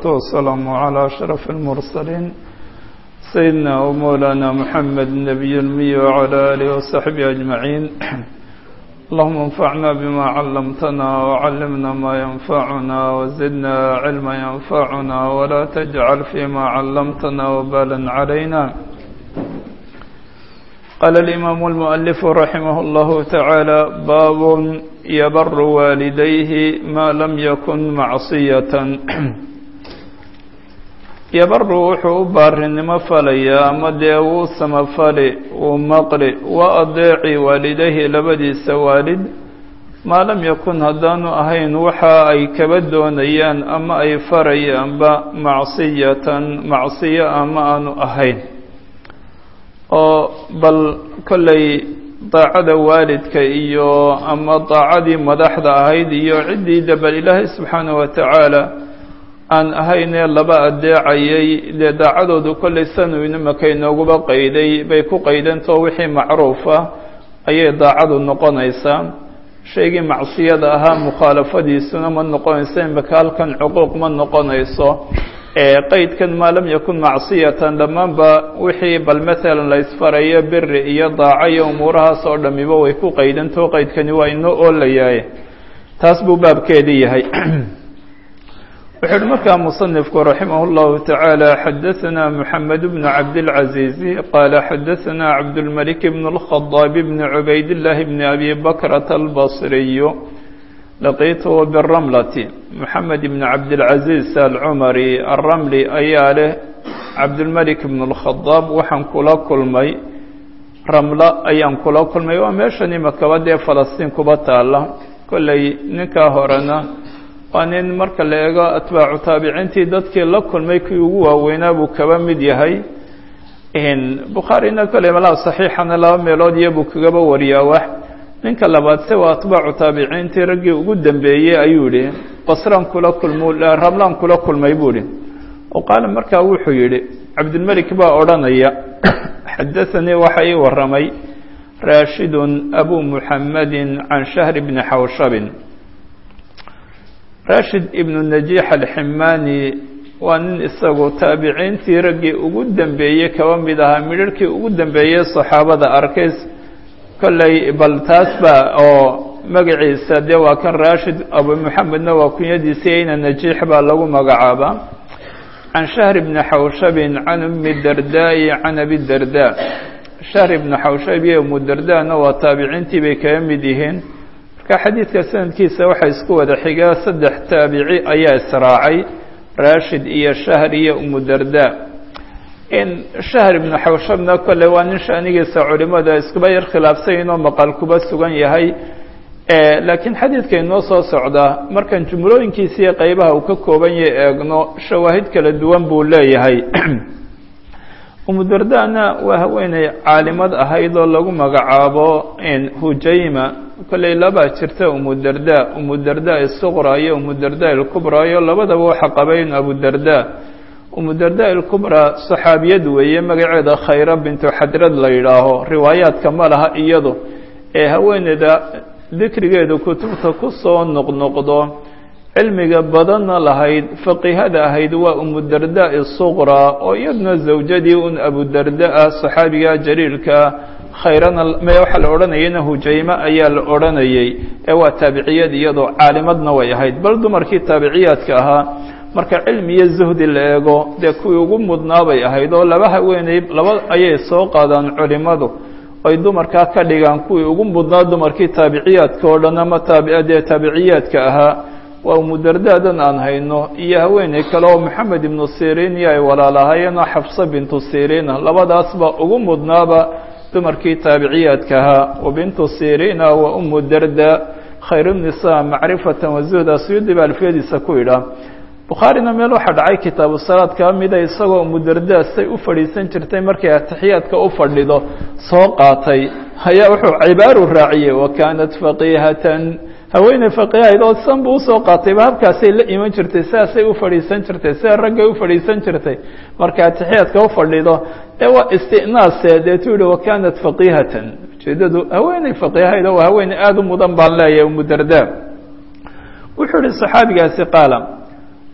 والسلام على أشرف المرسلين سيدنا ومولانا محمد النبي المي وعلى آله وصحبه أجمعين اللهم انفعنا بما علمتنا وعلمنا ما ينفعنا وزدنا علما ينفعنا ولا تجعل فيما علمتنا وبالا علينا قال الإمام المؤلف رحمه الله تعالى باب يبر والديه ما لم يكن معصية yabaru wuxuu u baarinimo falayaa ama dee wuu samafali wuu maqli waa adeeci waalidayhi labadiisa waalid maa lam yakun haddaanu ahayn waxa ay kaba doonayaan ama ay farayaanba macsiyatan macsiyo ama aanu ahayn oo bal kollay daacada waalidka iyo ama daacadii madaxda ahayd iyo ciddii dabal ilaahay subxaanahu watacaala aan ahaynee laba adeecayay dee daacadoodu kollay sanu inimaka inooguba qayday bay ku qaydantao wixii macruufa ayay daacadu noqonaysaa shaygii macsiyada ahaa mukhaalafadiisuna ma noqonayso imaka halkan cuquuq ma noqonayso qeydkan maa lam yakun macsiyatan dhammaanba wixii bal maalan la isfarayo biri iyo daaco iyo umuurahaas oo dhamiba way ku qaydantao qeydkani waa inoo oolayahay taas buu baabkeedii yahay wuxu uhi markaa muصنifku raximah اllahu taعaalى xadaثna mحamed bn cabdالcaزiizi qaala xadaثna cabdالmلك bn الخaطاab bn cubayd الlahi bn abi bakrة الbaصriy laqiithu bالramlati mحamed bn cabdالcaزiiz alcumari الramli ayaa leh cabdالmلك bn الkhaطاab waxaan kula kulmay ramla ayaan kula kulmay waa meeshan imakaba dee falastiin kuba taala kollay ninkaa horena waa nin marka la eego atbaacu taabiciintii dadkii la kulmay kii ugu waaweynaa buu kaba mid yahay bukhaarina kole malaha saxiixana laba meelood iyo buu kagaba wariyaa wax ninka labaad se waa atbaacu taabiciintii raggii ugu dambeeyey ayuu yihi basraan kula kulmu ramlaan kula kulmay buu ihi oo qaala markaa wuxuu yihi cabdilmelik baa odhanaya xadaanii waxa ii waramay raashidun abu muxamadi can shahri bni xawshabin rashid ibnu najiix alximaani waa nin isagu taabiciintii raggii ugu dambeeyey kaba mid ahaa midharhkii ugu dambeeyey saxaabada arkays kollay bal taas ba oo magaciisa dee waa kan rashid abu moxamedna waa kunyadiisii ayna najiix baa lagu magacaabaa can shahr bni xawshabin can umi dardaa'i can abi darda shahr ibni xawshab iyo umu dardana waa taabiciintii bay kaga mid yihiin marka xadiidka sanadkiisa waxaa isku wada xigaa saddex taabici ayaa israacay rashid iyo shahr iyo umu darda in shahr ibnu xawshabna kolley waa nin shaanigiisa culimada iskuba yar khilaafsan inoo maqal kuba sugan yahay laakiin xadiidka inoo soo socdaa markaan jumlooyinkiisiiyo qeybaha uu ka kooban yahay eegno shawaahid kala duwan buu leeyahay umu dardana waa haweeney caalimad ahayd oo lagu magacaabo hujayma kolley labaa jirta umu darda umu darda isuqra iyo umu darda ilkubra iyo labadaba waxa qabayn abu darda umu darda ilkubra saxaabiyad weeye magaceeda khayra bintu xadrad la yidhaaho riwaayaadka ma laha iyadu ee haweeneyda dikrigeedu kutubta ku soo noqnoqdo cilmiga badanna lahayd faqihada ahayd waa umu darda isuqra oo iyaduna zawjadii un abu darda ah saxaabiga jaliilka khayrana me waxaa la odhanayayna hujayme ayaa la odhanayay ee waa taabiciyad iyadoo caalimadna way ahayd bal dumarkii taabiciyaadka ahaa marka cilmi iyo zuhdi la eego dee kuwii ugu mudnaa bay ahayd oo laba haweeney laba ayay soo qaadaan culimadu ay dumarkaa ka dhigaan kuwii ugu mudnaa dumarkii taabiciyaadka oo dhan ama taabidee taabiciyaadka ahaa waa umudardaadan aan hayno iyo haweeney kale oo moxamed ibnu siriin iyo ay walaalahaayeenoo xafsa bintu siriina labadaasba ugu mudnaaba dumarkii taabiciyaadka ahaa wa bintu siriina wa umu darda khayru nisa macrifatan wazuhda suyuudi ba alfiyadiisa ku yidhaah bukhaarina meel waxaa dhacay kitaabu salaad kaa mida isagoo umu darda say u fadhiisan jirtay markay atixiyaadka u fadhido soo qaatay ayaa wuxuu cibaaru raaciyey wa kaanat faqihatan haweeney faqihahayd oo san buu usoo qaatayba habkaasay la iman jirtay sidaasay u fadhiisan jirtay sida raggay u fadhiisan jirtay marka atixiyaadka u fadhido ee waa istinaase deetu yihi wa kaanat faqihatan ujeedadu haweeney faqihahayd oo waa haweeney aada u mudan baan leeyahay umu darda wuxuu yihi saxaabigaasi qaala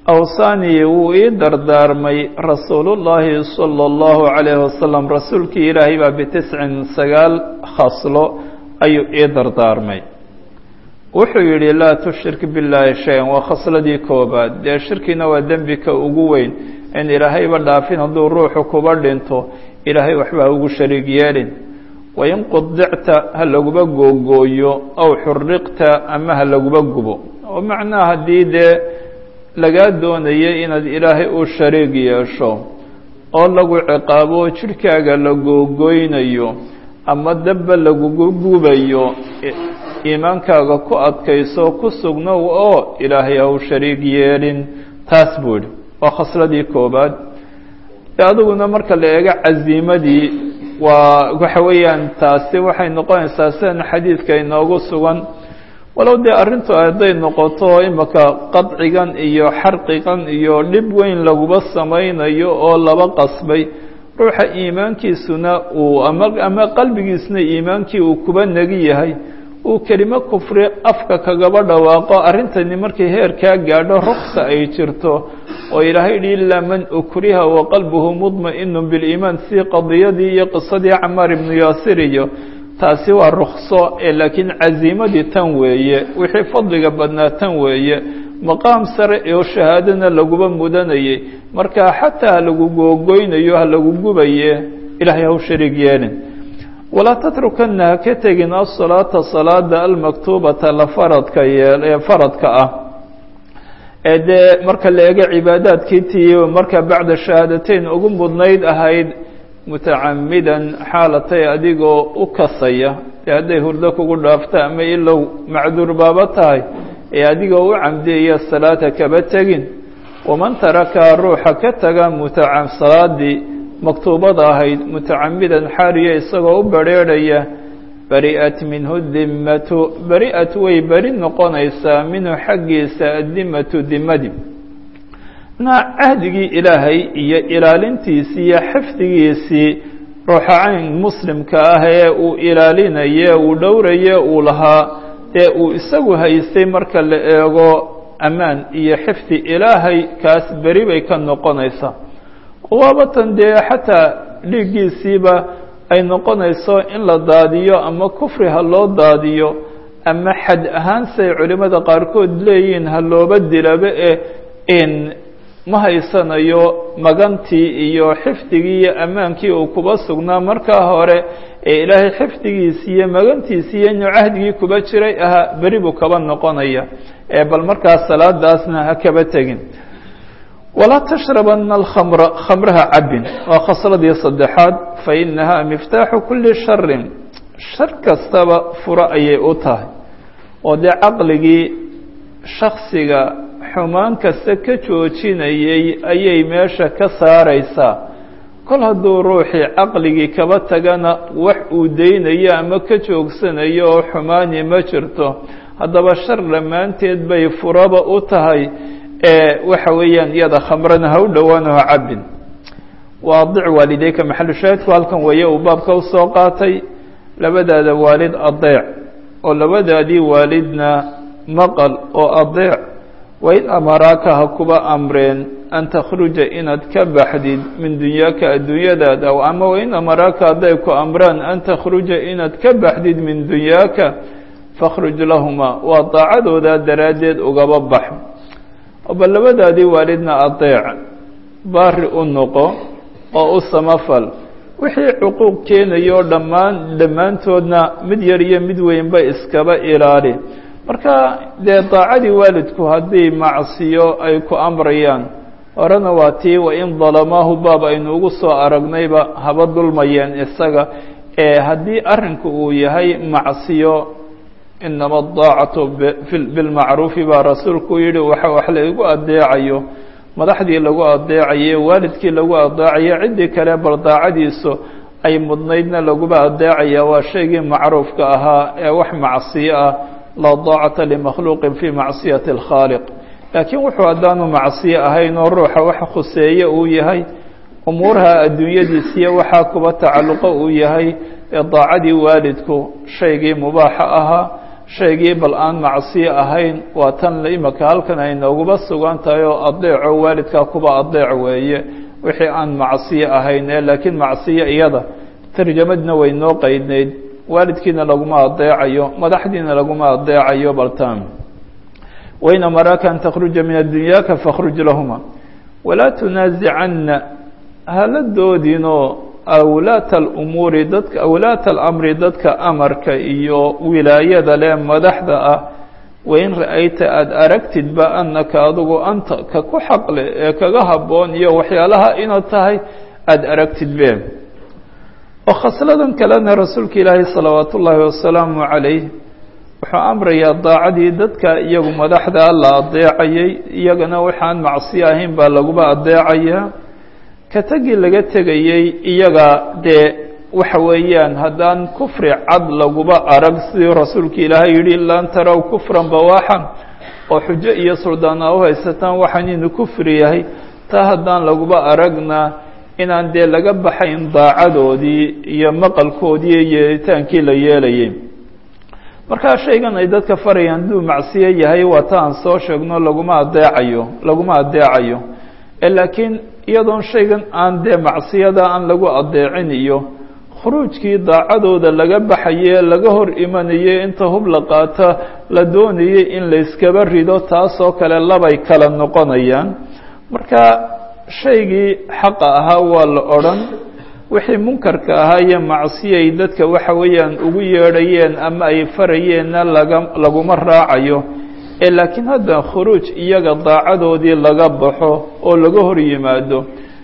awsaanii wuu ii dardaarmay rasuulullaahi sala allahu calayhi wasalam rasuulkii ilaahay baa bitiscin sagaal khaslo ayuu ii dardaarmay wuxuu yidhi laa tushrik billaahi shay-an waa khasladii koobaad dee shirkina waa dembika ugu weyn in ilaahayba dhaafin hadduu ruuxu kuba dhinto ilaahay waxba ha ugu shariig yeelin wain qudicta ha laguba googooyo aw xuriqta ama ha laguba gubo oo macnaha haddii dee lagaa doonaya inaad ilaahay u shariig yeesho oo lagu ciqaabo jidhkaaga la googooynayo ama dabba lagugu gubayo iimaankaaga ku adkayso ku sugnow oo ilaahay ha u shariig yeelin taas buu idhi waa khasladii koobaad adiguna marka la eego casiimadii waa waxa weeyaan taasi waxay noqonaysaa sidan xadiidka inoogu sugan walow dee arrintu hadday noqoto imaka qadcigan iyo xarqigan iyo dhib weyn laguba samaynayo oo laba qasbay ruuxa iimaankiisuna uu ama ama qalbigiisuna iimaankii uu kuba negi yahay uu kelimo kufri afka kagaba dhawaaqo arrintani markay heerkaa gaadho ruksa ay jirto oo ilaahay yidhi ilaa man ukriha wa qalbuhu mudma'inu biliimaan si qadiyadii iyo qisadii camaar ibnu yaasir iyo taasi waa rukso ee laakiin casiimadii tan weeye wixii fadliga badnaa tan weeye maqaam sare oo shahaadana laguba mudanayay marka xataa ha lagu googoynayo ha lagu gubaye ilahay ha u shariig yeelin walaa tatrukana ha ka tegin asalaata salaada almaktuubata la faradka yeel ee faradka ah ee dee marka la eego cibaadaadkii tii marka bacda shahaadateyn ugu mudnayd ahayd mutacamidan xaalatay adigoo u kasaya dee hadday hurdo kugu dhaafto ama ilow macduur baaba tahay ee adigoo u camdiyaya salaata kaba tegin waman taraka ruuxa ka taga mutaca salaadii maktuubada ahayd mutacamidan xaaliya isagoo u badrheerhaya bari'at minhu dimmatu bari-at way beri noqonaysaa minhu xaggiisa addimatu dimadi na cahdigii ilaahay iyo ilaalintiisii iyo xifdigiisii ruuxa cayn muslimka ah ee uu ilaalinaye uu dhowraye uu lahaa dee uu isagu haystay marka la eego ammaan iyo xifdi ilaahay kaas beri bay ka noqonaysaa waabatan dee xataa dhiiggiisiiba ay noqonayso in la daadiyo ama kufri ha loo daadiyo ama xad ahaan say culimmada qaarkood leeyihiin ha looba dilaba ee in ma haysanayo magantii iyo xifdigii iyo ammaankii uu kuba sugnaa markaa hore ee ilaahay xifdigiisii iyo magantiisii iyo inuu cahdigii kuba jiray ahaa beri buu kaba noqonaya ee bal markaas salaadaasna ha kaba tegin walaa tashrabana alkhamra khamraha cabin waa khasladii saddexaad fa inahaa miftaaxu kuli sharin shar kastaba furo ayay u tahay oo dee caqligii shaksiga xumaan kasta ka joojinayay ayay meesha ka saaraysaa kol hadduu ruuxii caqligii kaba tagana wax uu deynayo ama ka joogsanayo oo xumaani ma jirto haddaba shar dhammaanteed bay furaba u tahay ee waxa weeyaan iyada khamrana ha u dhowaano ha cabin waadic waalideyka maxalu shaahidku halkan weeye uu baabka usoo qaatay labadaada waalid adeec oo labadaadii waalidna maqal oo adeec wain amaraaka ha kuba amreen an takhruja inaad ka baxdid min dunyaaka adduunyadaada ama wain amaraaka hadday ku amraan an takhruja inaad ka baxdid min dunyaaka fakhruj lahuma waa daacadooda daraaddeed ugaba bax bal labadaadii waalidna adeec baari u noqo oo u samafal wixii cuquuq keenayo dhammaan dhammaantoodna mid yar iyo mid weynba iskaba ilaali marka dee daacadii waalidku haddii macsiyo ay ku amrayaan horena waa tii wain dalamaahu baab aynu ugu soo aragnayba haba dulmayeen isaga ee haddii arrinku uu yahay macsiyo inama adaacatu bilmacruufi baa rasuulku yihi waxa wax laigu adeecayo madaxdii lagu adeecaye waalidkii lagu adeecayo ciddii kale bal daacadiisu ay mudnaydna laguba adeecaya waa shaygii macruufka ahaa ee wax macsiyo ah laa daacata limakhluuqin fii macsiyati alkhaaliq laakiin wuxuu haddaanu macsiyo ahayn oo ruuxa wax khuseeye uu yahay umuuraha adduunyadiisiyo waxaa kuba tacalluqo uu yahay ee daacadii waalidku shaygii mubaaxa ahaa shaygii bal aan macsiyo ahayn waa tan imaka halkan ay nooguba sugan tahay oo adeeco waalidkaa kuba adeec weeye wixii aan macsiyo ahayn ee laakiin macsiyo iyada tarjamadna way noo qeydnayd waalidkiina laguma adeecayo madaxdiina laguma adeecayo baltan wayna maraaka an takhruja min adunyaaka fakhruj lahuma walaa tunaasicanna hala doodinoo awlaata alumuuri dadka awlaata alamri dadka amarka iyo wilaayada leh madaxda ah wain ra-ayta aada aragtidba annaka adugu anta ka ku xaqle ee kaga habboon iyo waxyaalaha inaad tahay aada aragtidbe oo khasladan kalena rasuulka ilaahi salawaat ullaahi wasalaamu calayh wuxuu amrayaa daacadii dadka iyagu madaxda la adeecayay iyagana waxaan macsiyo ahayn baa laguba adeecayaa ka tagii laga tegayey iyaga dee waxa weeyaan haddaan kufri cad laguba arag sidii rasuulka ilaahay yidhi laan tarow kufran bawaaxan oo xujo iyo suldaana u haysataan waxaan inu kufri yahay taa haddaan laguba aragna inaan dee laga baxayn daacadoodii iyo maqalkoodii iyo yeelitaankii la yeelayay markaa shaygan ay dadka farayaan hadduu macsiyo yahay waa ta aan soo sheegno laguma adeecayo laguma adeecayo laakiin iyadoon shaygan aan dee macsiyada aan lagu adeecin iyo khuruujkii daacadooda laga baxaye laga hor imanayey inta hub la qaata la doonayey in layskaba rido taasoo kale labay kala noqonayaan marka shaygii xaqa ahaa waa la odhan wixii munkarka ahaa iyo macsiyay dadka waxa weeyaan ugu yeedhayeen ama ay farayeenna laga laguma raacayo ee laakiin hadda khuruuj iyaga daacadoodii laga baxo oo laga hor yimaado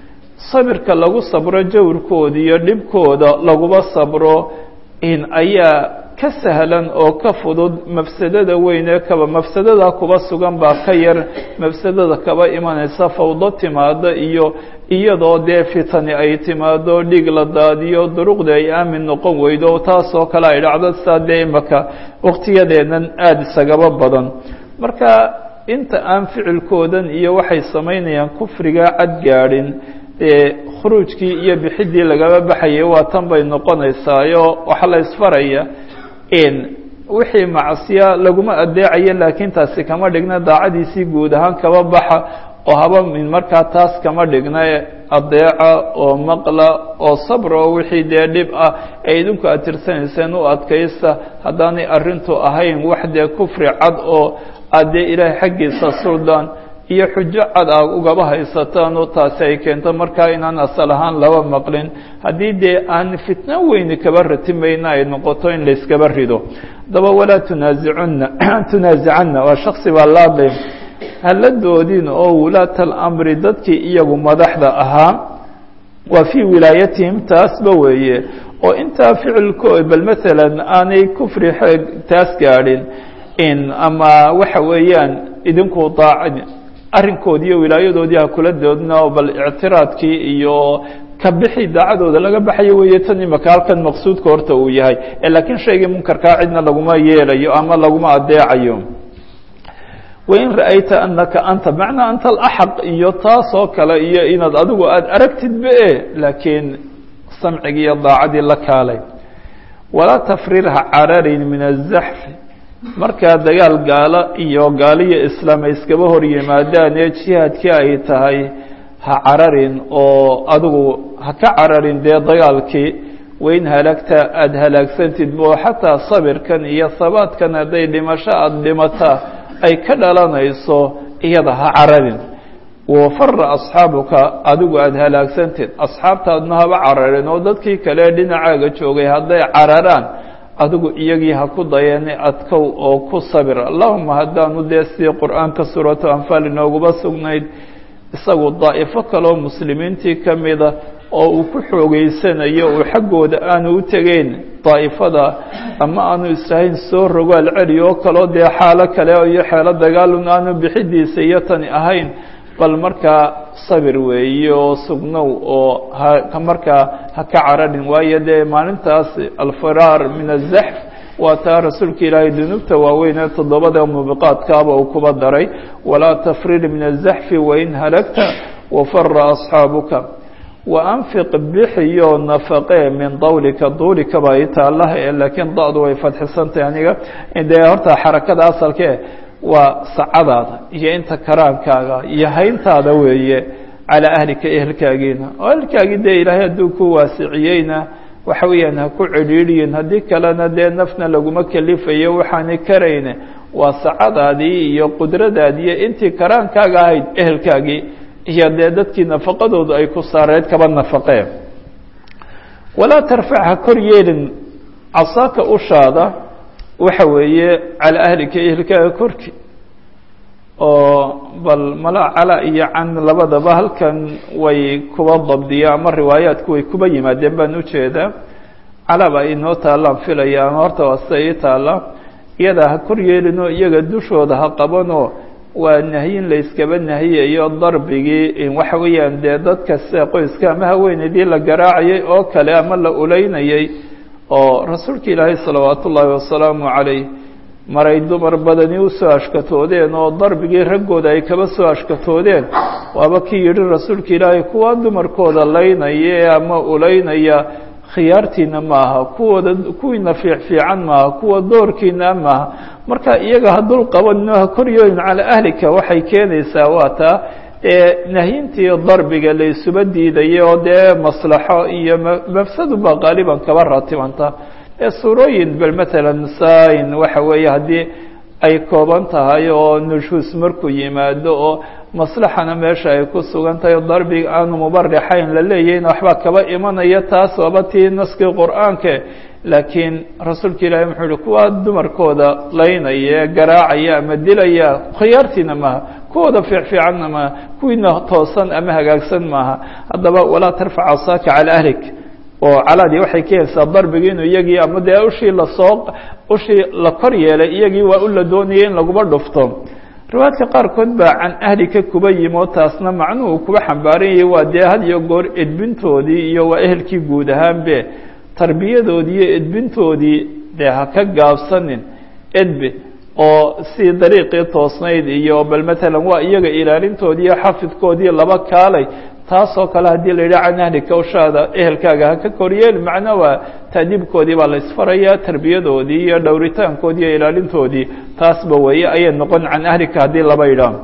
sabirka lagu sabro jawrkooda iyo dhibkooda laguba sabro in ayaa ka sahlan oo ka fudud mafsadada weyn ee kaba mafsadada kuba sugan baa ka yar mafsadada kaba imanaysa fawdo timaado iyo iyadoo dee fitani ay timaado dhiig la daadiyo duruqda ay aamin noqon weydo taasoo kale ay dhacdo saa dee imaka waqtiyadeedan aada isagaba badan marka inta aan ficilkoodan iyo waxay samaynayaan kufriga cad gaadhin dee khuruujkii iyo bixiddii lagaba baxayay waa tan bay noqonaysaayo waxaa la isfaraya in wixii macsiya laguma adeecayo laakiin taasi kama dhigna daacadiisii guud ahaan kaba baxa oo haba min markaa taas kama dhigna adeeca oo maqla oo sabra oo wixii dee dhib ah ee idinku aad tirsanayseen u adkaysta haddaanay arrintu ahayn wax dee kufri cad oo aad dee ilaahay xaggiisa suldaan iyo xujo cad a ugaba haysataan oo taasi ay keento markaa inaan asal ahaan laba maqlin haddii dee aan fitno weyni kaba ratimayna ay noqoto in layskaba rido haddaba walaa tunaasicunna tunaasicanna waa shaksi baa laadlay hala doodin oo wulaata alamri dadkii iyagu madaxda ahaa waa fii wilaayatihim taasba weeye oo intaa ficilko bal maalan aanay kufri xeeg taas gaadhin in ama waxa weeyaan idinku daac arrinkoodii iyo wilaayadoodii ha kula doodna oo bal ictiraadkii iyo ka bixi daacadooda laga baxayo weeye tan imaka halkan maqsuudka horta uu yahay laakiin shaygii munkarkaa cidna laguma yeelayo ama laguma adeecayo wain ra'ayta anaka anta macnaa anta alaxaq iyo taasoo kale iyo inaad adigu aada aragtidba e laakiin samcigii iyo daacadii la kaalay walaa tafrirha cararin min azaxfi markaa dagaal gaalo iyo gaaliyo islaam ay iskaba hor yimaadaan ee jihaadkii ay tahay ha cararin oo adigu ha ka cararin dee dagaalkii wain halagta aada halaagsantid bo xataa sabirkan iyo sabaadkan hadday dhimasho aada dhimataa ay ka dhalanayso iyada ha cararin wafara asxaabuka adigu aada halaagsantid asxaabtaadna haba cararin oo dadkii kale dhinacaaga joogay hadday cararaan adigu iyagii ha ku dayeeni adkow oo ku sabir allahuma haddaanu dee sidii qur-aanka suuratu anfaal inooguba sugnayd isagu daa'ifo kaleoo muslimiintii ka mida oo uu ku xoogeysanayo uu xaggooda aanu u tegeyn daa'ifada ama aanu israhayn soo rogaal celi oo kaloo dee xaalo kale iyo xeelo dagaalun aanu bixidiisa iyo tani ahayn bal markaa sabir weeye oo sugnow oo ha markaa ha ka cararin waayo dee maalintaas alfiraar min azaxf waa taa rasuulka ilaahay dunuubta waaweyn ee toddobada mubiqaadkaaba uu kuba daray walaa tafrir min azaxfi wain halagta wafara asxaabuka wa anfiq bixiyo nafaqee min dawlika duulika baa ii taalla laakiin da-du way fadxisantahay aniga dee horta xarakada asalkee waa sacadaada iyo inta karaankaaga iyo hayntaada weeye calaa ahlika ehelkaagiina oo ehelkaagii dee ilaahay hadduu ku waasiciyeyna waxa weeyaan ha ku cidhiidhiyin haddii kalena dee nafna laguma kelifayo waxaanay karayne waa sacadaadii iyo qudradaadii iyo intii karaankaaga ahayd ehelkaagii iyo dee dadkii nafaqadoodu ay ku saareed kaba nafaqeen walaa tarfac ha kor yeelin casaaka ushaada waxa weeye calaa ahlika ehelkaaga korki oo bal mala cala iyo can labadaba halkan way kuba dabdiya ama riwaayaadku way kuba yimaadeen baan ujeedaa cala baa inoo taallaan filaya ama horta waa sida ii taalla iyada ha kor yeelinoo iyaga dushooda ha qabanoo waa nahyin la yskaba nahiyayo darbigii waxa weeyaan dee dadka sida qoyska ama haweeneydii la garaacayay oo kale ama la uleynayay oo rasuulka ilaahay salawaat ullaahi wasalaamu calayh maray dumar badani usoo ashkatoodeen oo darbigii raggooda ay kaba soo ashkatoodeen waaba kii yidhi rasuulka ilaahay kuwa dumarkooda laynaya ama uleynaya khiyaartiina maaha kuwooda kuwiina fiic fiican maaha kuwa doorkiina maaha marka iyaga ha dul qabanino ha koryoolin calaa ahlika waxay keenaysaa waa taa ee nahyintii darbiga la isuba diidayay oo dee maslaxo iyo mafsadu baa qaaliban kaba ratibanta ee suurooyin bal matalan sain waxa weeye haddii ay kooban tahay oo nushuus markuu yimaado oo maslaxana meesha ay ku sugan tahay darbiga aanu mubarixayn la leeyahin waxbaa kaba imanaya taas waaba tii naskii qur-aanke laakiin rasuulka ilaahi muxuu yihi kuwa dumarkooda laynaya garaacaya ama dilaya khiyaartiina maaha kuwooda fiic fiicanna maaha kuwiina toosan ama hagaagsan maaha haddaba walaa tarfac asaaka calaa ahlik oo calaadii waxay keenaysaa darbigi inuu iyagii ama dee ushii lasoo ushii la kor yeelay iyagii waa u la doonayay in laguma dhufto riwaayadka qaarkood baa can ahlika kuba yimo taasna macnuhu kuba xambaaranyay waa dee had iyo goor edbintoodii iyo waa ehelkii guud ahaanbe tarbiyadoodii iyo edbintoodii dee ha ka gaabsanin edbe oo si dariiqii toosnayd iyo bal matalan waa iyaga ilaalintoodii iyo xafidkoodii laba kaalay taasoo kale haddii la yidhaha can ahlika ushaada ehelkaaga ha ka koryeel macno waa taadiibkoodii baa la isfarayaa tarbiyadoodii iyo dhowritaankoodii iyo ilaalintoodii taasba weeye ayay noqon can ahlika haddii laba yidhaah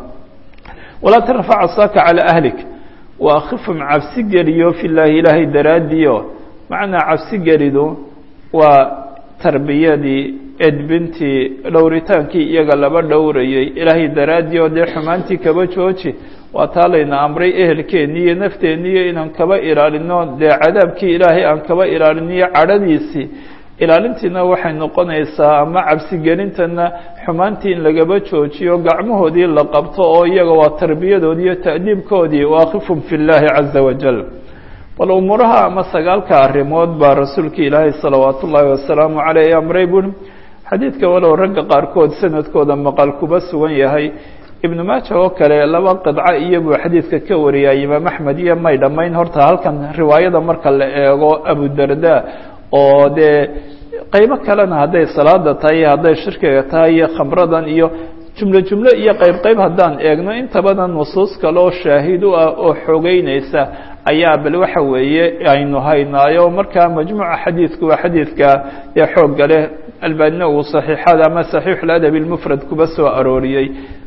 walaa tarfac asaaka calaa ahlik wa akhifum cabsi geliyo fi llaahi ilaahay daraadiyo macnaa cabsi gelidu waa tarbiyadii edbintii dhowritaankii iyaga laba dhowrayay ilaahay daraadii oo dee xumaantii kaba jooji waa taa layna amray ehelkeennii iyo nafteeniiyo inaan kaba ilaalino dee cadaabkii ilaahay aan kaba ilaaliniyo cadhadiisii ilaalintiina waxay noqonaysaa ama cabsigelintana xumaantii in lagaba joojiyo gacmahoodii la qabto oo iyaga waa tarbiyadoodii iyo ta'diibkoodii waaqifum fi llaahi caza wajal bal umuuraha ama sagaalka arrimood baa rasuulka ilaahay salawaat ullaahi wasalaamu caleyh amray buuri xadiidka walow ragga qaarkood sanadkooda maqal kuba sugan yahay ibnu maaja oo kale laba qidco iyobuu xadiidka ka wariyaa imaam axmed iyo may dhammayn horta halkan riwaayada marka la eego abudarda oo dee qaybo kalena hadday salaada tahay hadday shirkiga tahay iyo khamradan iyo jumlo jumlo iyo qayb qayb haddaan eegno inta badan nusuus kale oo shaahid u ah oo xoogeynaysa ayaa bal waxa weeye aynu haynaayo markaa majmuuca xadiidku waa xadiidka ee xoogga leh albaanina uu saxiixada ama saxiixuladab ilmufrad kuba soo arooriyey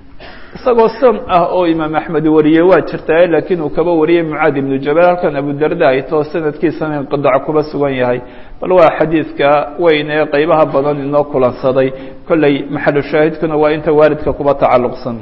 isagoo san ah oo imaam axmed wariyey waa jirtaa laakiin uu kaba wariyey mucaad ibnu jabal halkan abudarda ay too sanadkiisana inqidac kuba sugan yahay bal waa xadiidka weyn ee qeybaha badan inoo kulansaday kolley maxalu shaahidkuna waa inta waalidka kuba tacalluqsan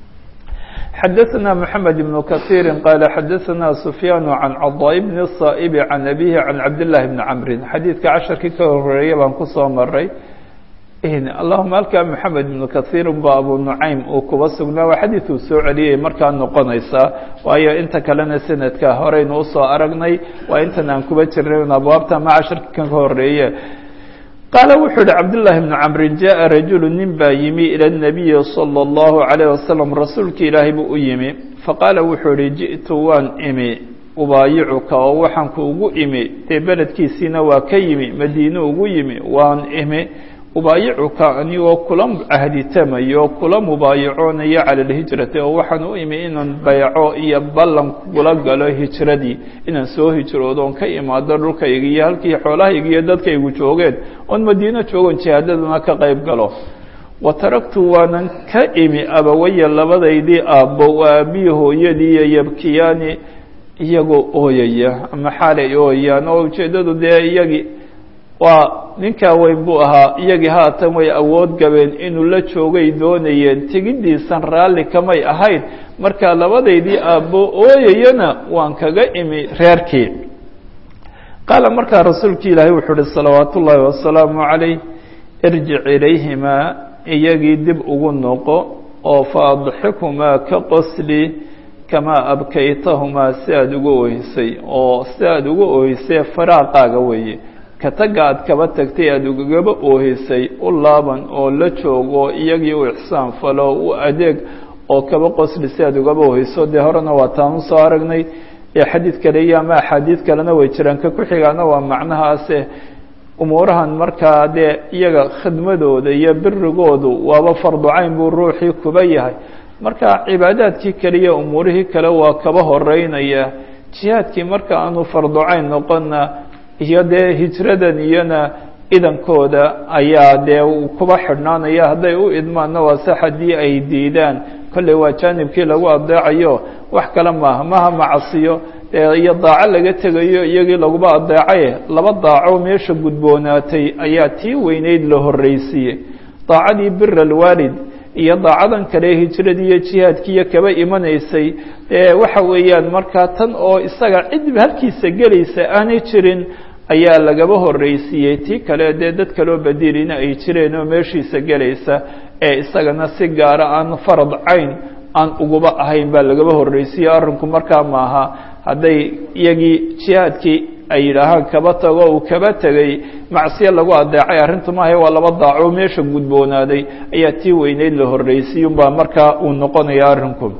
xadaثna mحamed بن kaثيiri qala xadaثna sufyaan can caضاء bn الصaئb can abihi can cabdالlahi bni cmri xadiidka casharkii ka horeeya baan kusoo maray allahuma halkaa mحamed بn kaثيir ba abu nucaym uu kuba sugnaa waa xadiid uu soo celiyay markaa noqonaysaa waayo inta kalena sanadka horeynu usoo aragnay waa intan aan kuba jirnay abwaabta ama casharkii kan ka horeeye qaala wuxuu yihi cabdالlahi bn cmri jaءa rajulu nin baa yimi ilى الnabiyi salى الlahu عalيه wasalam rasuulki ilaahay buu u yimi faqaala wuxuu yihi jiئtu waan imi ubaayicuka oo waxaan ku ugu imi dee beledkiisiina waa ka yimi madiine ugu yimi waan imi ubaayicuka anigoo kula cahditamayo kula mubaayacoonaya cala alhijrati oo waxaan u imi inaan bayco iyo ballan kula galo hijradii inaan soo hijroodo oon ka imaado dhulkayga iyo halkii xoolahayga iyo dadkaygu joogeen oon madiino joogon jihaadadana ka qayb galo wa taraktu waanan ka imi abawaya labadaydii aabbo waa aabbiyi hooyadii iyo yabkiyaani iyagoo ooyaya ama xaalay ooyayaan oo ujeeddadu dee iyagii waa ninkaa weyn buu ahaa iyagii haatan way awood gabeen inuu la joogay doonayeen tegiddiisan raalli kamay ahayd marka labadaydii aabbo ooyayana waan kaga imi reerkii qaala markaa rasuulki ilaahay wuxuu uhi salawaatu ullaahi wasalaamu calayh irjic ilayhimaa iyagii dib ugu noqo oo fa adxikumaa ka qosli kamaa abkaytahumaa si aada uga oohisay oo si aada uga oohisay faraaqaaga weeye ka tagga aad kaba tagtay aada ugagaba oohisay u laaban oo la joogo iyagii u ixsaan falo u adeeg oo kaba qosli si aad ugaba oohiso dee horena waa taan usoo aragnay ee xadiid kale iyo ama axaadiid kalena way jiraan ka ku xigaana waa macnahaase umuurahan markaa dee iyaga khidmadooda iyo birigoodu waaba farducayn buu ruuxii kuba yahay marka cibaadaadkii kale iyo umuurihii kale waa kaba horeynaya jihaadkii marka aanu farducayn noqonna iyo dee hijradan iyona idankooda ayaa dee kuba xidhnaanaya hadday u idmaanna waa se haddii ay diidaan kolley waa jaanibkii lagu adeecayo wax kale maaha maha macasiyo iyo daaco laga tegayo iyagii laguba adeecaye laba daaco meesha gudboonaatay ayaa tii weyneyd la horreysiiyey daacadii bir alwaalid iyo daacadan kale hijradii iyo jihaadkiiyo kaba imanaysay waxa weeyaan markaa tan oo isaga cid halkiisa gelaysa aanay jirin ayaa lagaba horreysiiyey tii kale dee dad kaloo badiilina ay jireen oo meeshiisa gelaysa ee isagana si gaara aan farad cayn aan uguba ahayn baa lagaba horreysiiyey arrinku markaa maaha hadday iyagii jihaadkii ay yidhaahaan kaba tago uu kaba tegay macsiyo lagu adeecay arrintu maaha waa laba daaco meesha gudboonaaday ayaa tii weyneyd la horreysiiy unbaa markaa uu noqonaya arrinku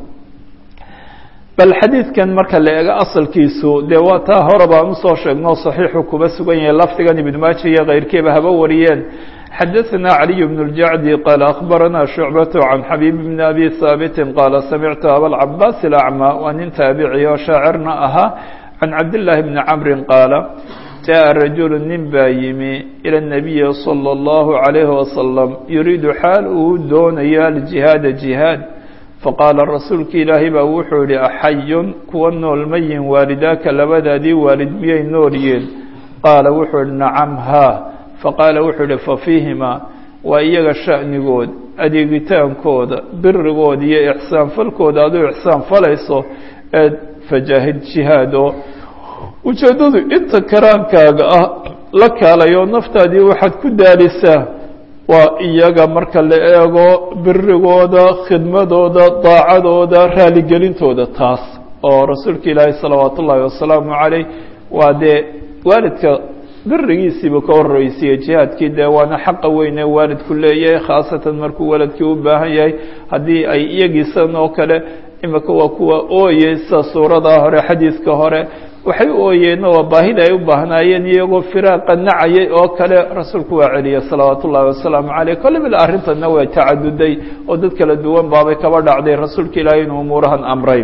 bal xadiidkan marka la eego asalkiisu dee waa taa hore baan usoo sheegno saxiixu kuba sugan yahay lafdigan ibnu maaja iyo keyrkiiba haba wariyeen xadaثna عaliي بن الجacdi qaala akhbarana shucbaة can xabiib bn abi haabiti qaala samictu abalcabaas اlacmى waa nin taabici oo shaacirna ahaa can cabdالlahi bni camri qaala jaءa rajulu nin baa yimi ilى الnabiyi slى الlahu عalayhi wasalam yuriidu xaal uu doonayo aljihaada jihaad faqaala rasuulka ilaahay baa wuxuu yihi axayun kuwa nool mayin waalidaaka labadaadii waalid miyay noolyiin qaala wuxuu ihi nacam haa faqaala wuxuu ihi fafiihimaa waa iyaga sha'nigood adeegitaankooda birigooda iyo ixsaan falkooda aduu ixsaan falayso eed fajaahid jihaado ujeeddadu inta karaankaaga ah la kaalayo naftaadii waxaad ku daalisaa waa iyaga marka la eego birigooda khidmadooda daacadooda raaligelintooda taas oo rasuulka ilaahi salawaat ullaahi wasalaamu calayh waa dee waalidka birigiisiibu ka horreysiye jihaadkii dee waana xaqa weyne waalidku leeyahay khaasatan markuu waladkii u baahan yahay haddii ay iyagiisan oo kale imika waa kuwa ooye sida suurada hore xadiidka hore waxay u ooyeenna waa baahida ay u baahnaayeen iyagoo firaaqa nacayay oo kale rasuulku waa celiyay salawaat ullaahi wasalaamu caleyh kolle bil arrintanna way tacaduday oo dad kala duwan baabay kaba dhacday rasuulka ilaahay inuu umuurahan amray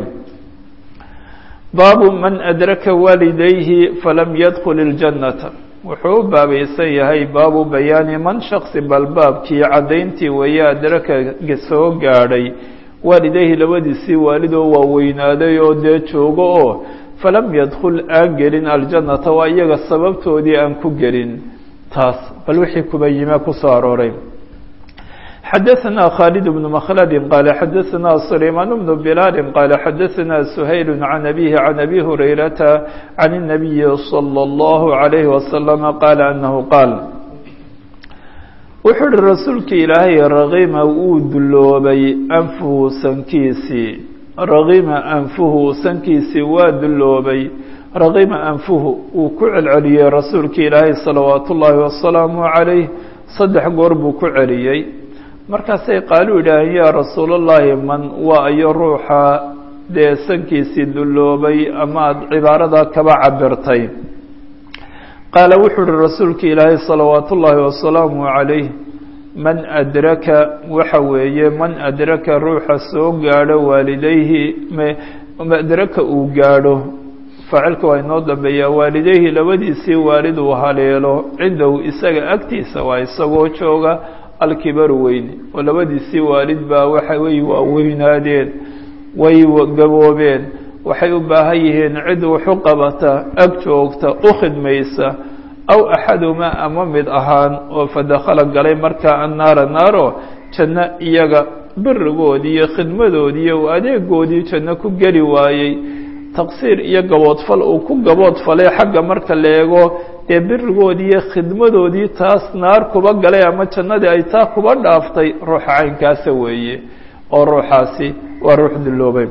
baabu man adraka waalidayhi falam yadkul اljannata wuxuu u baabaysan yahay baabu bayaani man shaksi balbaabkii caddayntii weeye adraka soo gaadhay waalidayhi labadiisii waalidoo waaweynaaday oo dee joogo oo falam yadkul aan gelin aljannata waa iyaga sababtoodii aan ku gelin taas bal wixii kuba yime kusoo arooray xadaثna khالد بن مkلد qال xadaثna سليمان بن بلال qال xadaثna سhayل عن أbيه عن أbي هريرة عن النبي صلى الله عليه وسلم qال أنه qاaل wuxuu uhi rasuulka ilaahay raqima wuu duloobay anfuhu sankiisii raqima anfuhu sankiisii waa duloobay raqima anfuhu wuu ku celceliyey rasuulka ilaahay salawaat ullaahi wasalaamu عalayh saddex goor buu ku celiyey markaasay qaalu yidhaaheen yaa rasuulallaahi man waa iyo ruuxa dee sankiisii duloobay ama aada cibaaradaa kaba cabirtay qaala wuxuu uhi rasuulka ilaahay salawaat ullaahi wasalaamu calayh man adraka waxa weeye man adraka ruuxa soo gaadho waalidayhi adraka uu gaadho faacilka waa inoo dambeeyaa waalidayhi labadiisii waalid uu haleelo cindahu isaga agtiisa waa isagoo jooga alkibaru weyne oo labadiisii waalid baa waxa way waaweynaadeen way gaboobeen waxay u baahan yihiin cid wuxu qabata ag joogta u khidmaysa aw axadumaa ama mid ahaan oo fadakhala galay markaa annaara naaro janno iyaga birigoodii iyo khidmadoodii iyo adeegoodii janno ku geli waayey taqsiir iyo gaboodfal uu ku gaboodfalay xagga marka la eego dee birigoodii iyo khidmadoodii taas naar kuba galay ama jannadii ay taa kuba dhaaftay ruuxa caynkaasa weeye oo ruuxaasi waa ruux duloobay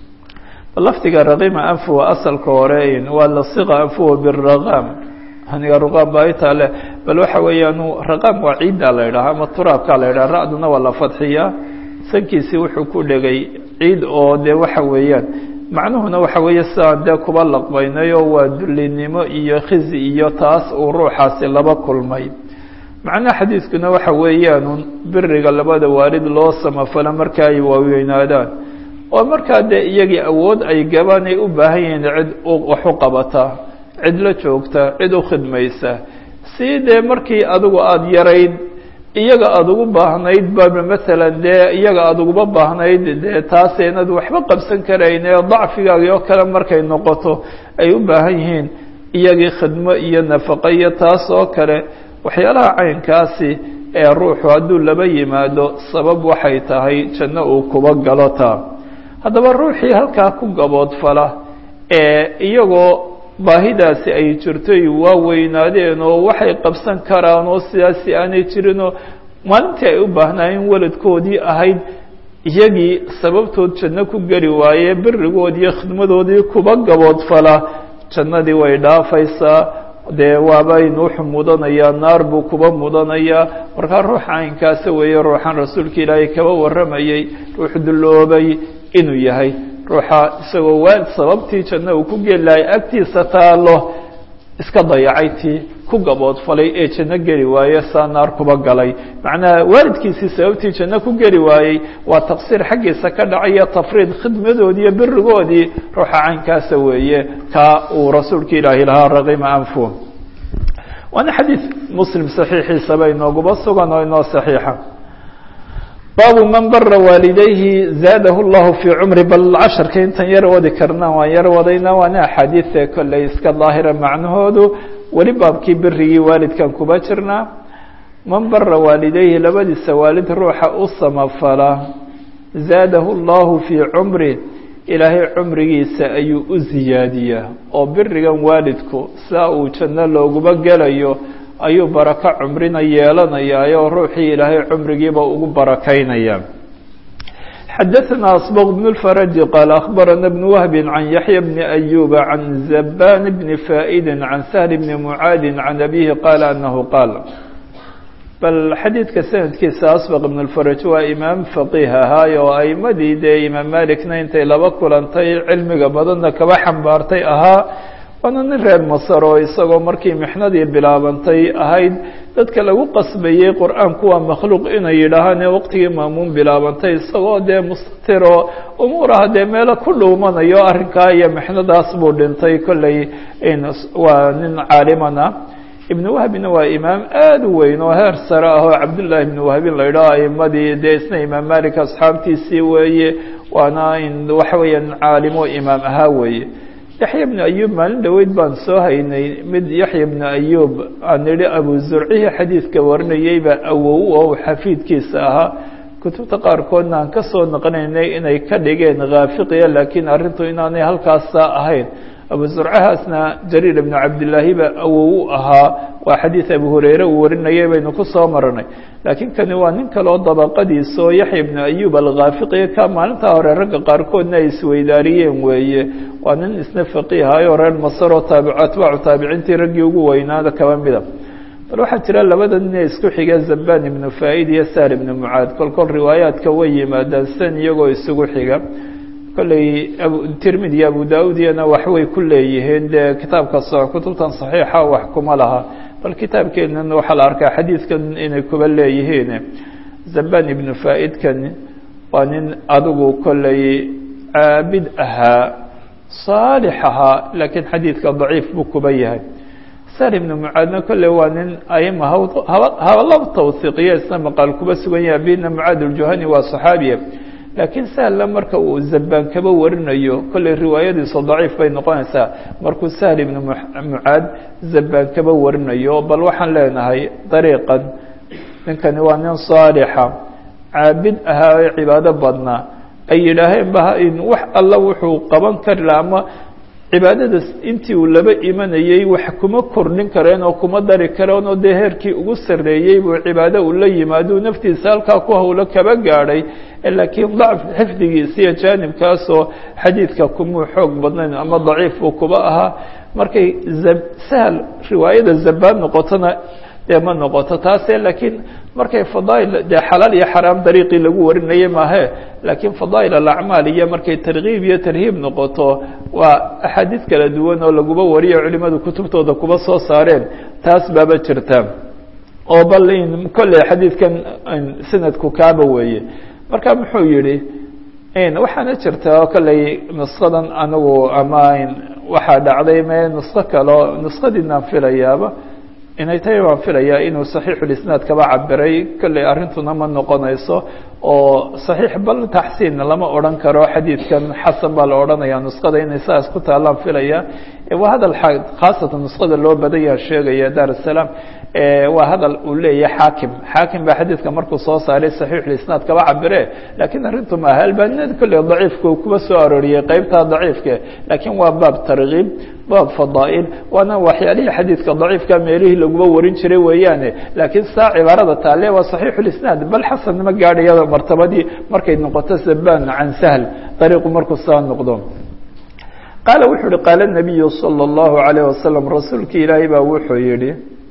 lafdiga raqima anfuwa asalka hore waa lasiqa anfuwa biraqaam aniga ruqaam baa itaa leh bal waxa weeyaan raqaam waa ciiddaa la yidhaha ama turaabkaa la yidhaha ra'duna waa la fadxiyaa sankiisii wuxuu ku dhegay ciid oo dee waxa weeyaan macnuhuna waxa weeye sidaan dee kuba laqbaynayo waa dullinimo iyo khizi iyo taas uu ruuxaasi laba kulmay macnaha xadiidkuna waxa weeyaan biriga labada waalid loo samafalo marka ay waaweynaadaan oo markaa dee iyagii awood ay gabaan ay u baahan yihiin cid wax u qabata cid la joogta cid u khidmaysa si dee markii adigu aada yarayd iyaga aada ugu baahnayd baba masalan dee iyaga aada uguba baahnayd dee taas inaad waxba qabsan karayn ee dacfigaagi oo kale markay noqoto ay u baahan yihiin iyagii khidmo iyo nafaqo iyo taas oo kale waxyaalaha caynkaasi ee ruuxu hadduu laba yimaado sabab waxay tahay janno uu kuba galo taa haddaba ruuxii halkaa ku gaboodfala ee iyagoo baahidaasi ay jirtoy waa weynaadeen oo waxay qabsan karaan oo sidaasi aanay jirinoo maalintii ay u baahnaayeen waladkoodii ahayd iyagii sababtood janno ku geli waaye birigoodii iyo khidmadoodii kuba gaboodfala jannadii way dhaafaysaa dee waabaynu wuxuu mudanayaa naar buu kuba mudanayaa markaa ruuxa caynkaasa weeye ruuxan rasuulka ilaahay kaba warramayey ruux dulloobay inuu yahay ruuxa isagoo waalid sababtii janno uu ku geli lahay agtiisa taalo iska dayacay tii ku gaboodfalay ee janno geli waaye saa naar kuba galay macnaha waalidkiisii sababtii janno ku geli waayey waa taqsiir xaggiisa ka dhacaya tafriid khidmadoodii iyo birigoodii ruuxa caynkaasa weeye kaa uu rasuulka ilaahi lahaa raqima anfu waana xadiid muslim saxiixiisaba inooguba sugan oo inoo saxiixa baabu man bara waalidayhi zaadahu llahu fii cumri bal casharka intan yar wadi karna waan yar wadayna waana axaadiidta kolley iska daahira macnahoodu weli baabkii birigii waalidkan kuba jirnaa man bara waalidayhi labadiisa waalid ruuxa u samafala zaadahu llahu fii cumri ilaahay cumrigiisa ayuu u ziyaadiyaa oo birigan waalidku saa uu janno looguba gelayo ayuu barako cumrina yeelanayaa oo ruuxii ilaahay cumrigiiba ugu barakaynaya xadaثna asbq بن الفrج qال أخbarana بن وهب عن yaحyى بن أyوب عن زbاn بن فائd عن سهل بن معاad عن أbيه qال أنه qاal bal xadiidka sanadkiisa asbq بن الفrج waa imaam فaqih ahaay oo aimadii dee imaam malikna intay laba kulantay cilmiga badanna kaba xambaartay ahaa waana nin reer masar oo isagoo markii mixnadii bilaabantay ahayd dadka lagu qasbayey qur-aanku waa makhluuq inay yidhaahaan ee waqtigii maamuun bilaabantay isagoo dee mustatir oo umuuraha dee meelo ku dhuumanayo arrinkaa iyo mixnadaas buu dhintay kolley waa nin caalimana ibnu wahbina waa imaam aada u weyn oo heer sare ah oo cabdullaahi ibnu wahbin la yidhaho aimadii dee isna imaam malik asxaabtiisii weeye waana waxa weeya nin caalimo imaam ahaa weeye yaxya bnu ayub maalin dhoweyd baan soo haynay mid yaxya bnu ayub aan nidhi abu zurcihii xadiidka warinayeyba awow oo xafiidkiisa ahaa kutubta qaarkoodna aan ka soo naqnaynay inay ka dhigeen khaafiqiya laakiin arrintu inaanay halkaasa ahayn abu zurcahaasna jariir ibnu cabdillaahi ba awow u ahaa waa xadiid abu hureyre uu warinayay baynu ku soo maranay laakiin kani waa nin kale oo dabaqadiisa oo yaxya ibnu ayub alkhaafiqiya ka maalintaa hore ragga qaarkoodna ay isweydaariyeen weeye waa nin isna faqiihayo reer masar oo taabi atbaacu taabiciintii raggii ugu weynaada kaba mida bal waxaa jira labada nin ee isku xiga zabaan ibnu faa-id iyo saar ibnu mucaad kol kol riwaayaadka way yimaadaan san iyagoo isugu xiga kolley tirmidi iyo abu da-uud iyana waxbay ku leeyihiin dee kitaabka kutubtan saxiixa wax kuma laha bal kitaabkeenan waxaa la arkaa xadiidkan inay kuba leeyihiin zaban ibnu faa-idkan waa nin adigu kollay caabid ahaa saalix ahaa laakiin xadiidka daciif buu kuba yahay sar ibnu mucaadna kolley waa nin aima hawla tawhiiqiya isna maqaal kuba sugan yahay bina mucaad uljuhani waa saxaabiya laakiin sahla marka uu zabaan kaba warinayo kolley riwaayadiisu daciif bay noqonaysaa markuu sahl ibnu mucaad zabaan kaba warinayo bal waxaan leenahay dariiqan ninkani waa nin saalixa caabid ahaa ee cibaado badnaa ay yidhaaheen ba wax alla wuxuu qaban kari laha ama cibaadadaas intii uu laba imanayey wax kuma kordhin kareen oo kuma dari kareen oo dee heerkii ugu sarreeyey buu cibaado uu la yimaado naftiisa halkaa ku hawlo kaba gaadhay laakiin dacf xifdigiisa iyo jaanibkaasoo xadiidka kumuu xoog badnayn ama daciif buu kuba ahaa markay sahal riwaayada zabaan noqotona dee ma noqoto taase laakiin markay fadaail dee xalaal iyo xaraam dariiqii lagu warinayay maahe laakiin fadaa'il alacmaal iyo markay tarkiib iyo tarhiib noqoto waa axaadiis kala duwan oo laguba wariyo culimadu kutubtooda kuba soo saareen taas baaba jirta oo bal kolley xadiidkan sanadku kaaba weeye marka muxuu yihi waxaana jirta kolley nuskadan anigu ama waxaa dhacday me nusko kaleo nuskadiinaan filayaaba inay tahay waan filayaa inuu saxiixulisnaad kaba cabiray kolley arrintuna ma noqonayso oo saxiix bal taxsiin lama odhan karo xadiidkan xasan baa la odhanaya nuskada inay saas ku taalaan filaya waa hadal khaasatan nuskada loo badanya sheegaya dar salaam waa hadal uu leeyahay xaakim xaakim baa xadiidka markuu soo saaray saxiixulisnaad kaba cabire laakiin arrintu maaha albaniyada kolley daciifka uu kuba soo arooriyey qeybtaa daciifka laakiin waa baab tarkiib baab fadaa'il waana waxyaalihii xadiidka daciifka meelihii laguba warin jiray weeyaane laakiin saa cibaarada taale waa saxiixulisnaad bal xasan ma gaadhaya martabadii markay noqoto zaban can sahl dariiqu markuu saa noqdo qaala wuxuu yihi qaala nabiyu salى اllahu alayh wasalam rasuulki ilaahay baa wuxuu yihi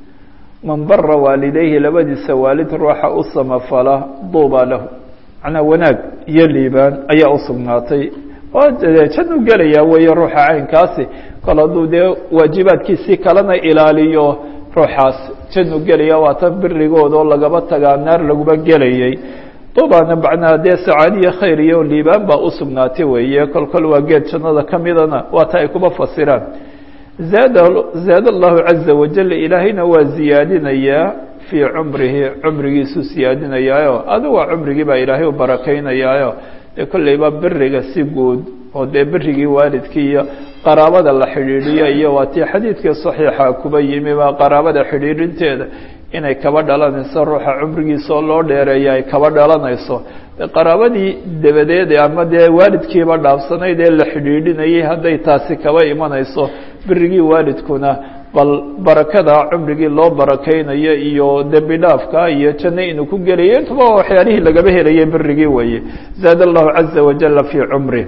man bara waalidayhi labadiisa waalid ruuxa u samafala duuba lahu macnaa wanaag iyo liibaan ayaa usugnaatay oo janu gelaya weeye ruuxa caynkaasi kol hadduu dee waajibaadkiisii kalena ilaaliyo ruuxaas janu gelaya waa tan birigooda oo lagaba tagaa naar laguba gelayay duubana macnaa dee sacaadiya khayr iyo liibaan baa usugnaatay weeye kol kol waa geed jannada ka midana waa ta ay kuba fasiraan zaad zaad allahu caza wajal ilaahayna waa ziyaadinayaa fii cumrihi cumrigiisuu siyaadinayaayo aduga cumrigii baa ilaahay u barakaynayaayo dee kolleyba beriga si guud oo dee berigii waalidkii iyo qaraabada la xidhiidhiyo iyo waa tii xadiidkii saxiixa kuba yimi baa qaraabada xidhiidhinteeda inay kaba dhalanayso ruuxa cumrigiisa oo loo dheereeya ay kaba dhalanayso qaraabadii dabadeed ama dee waalidkiiba dhaafsanayd ee la xidhiidhinayay hadday taasi kaba imanayso berigii waalidkuna bal barakada cumrigii loo barakaynayo iyo dembi dhaafka iyo janno inuu ku gelayo intuba waxyaalihii lagaba helayay berigii weeye zaad allahu caza wajala fii cumri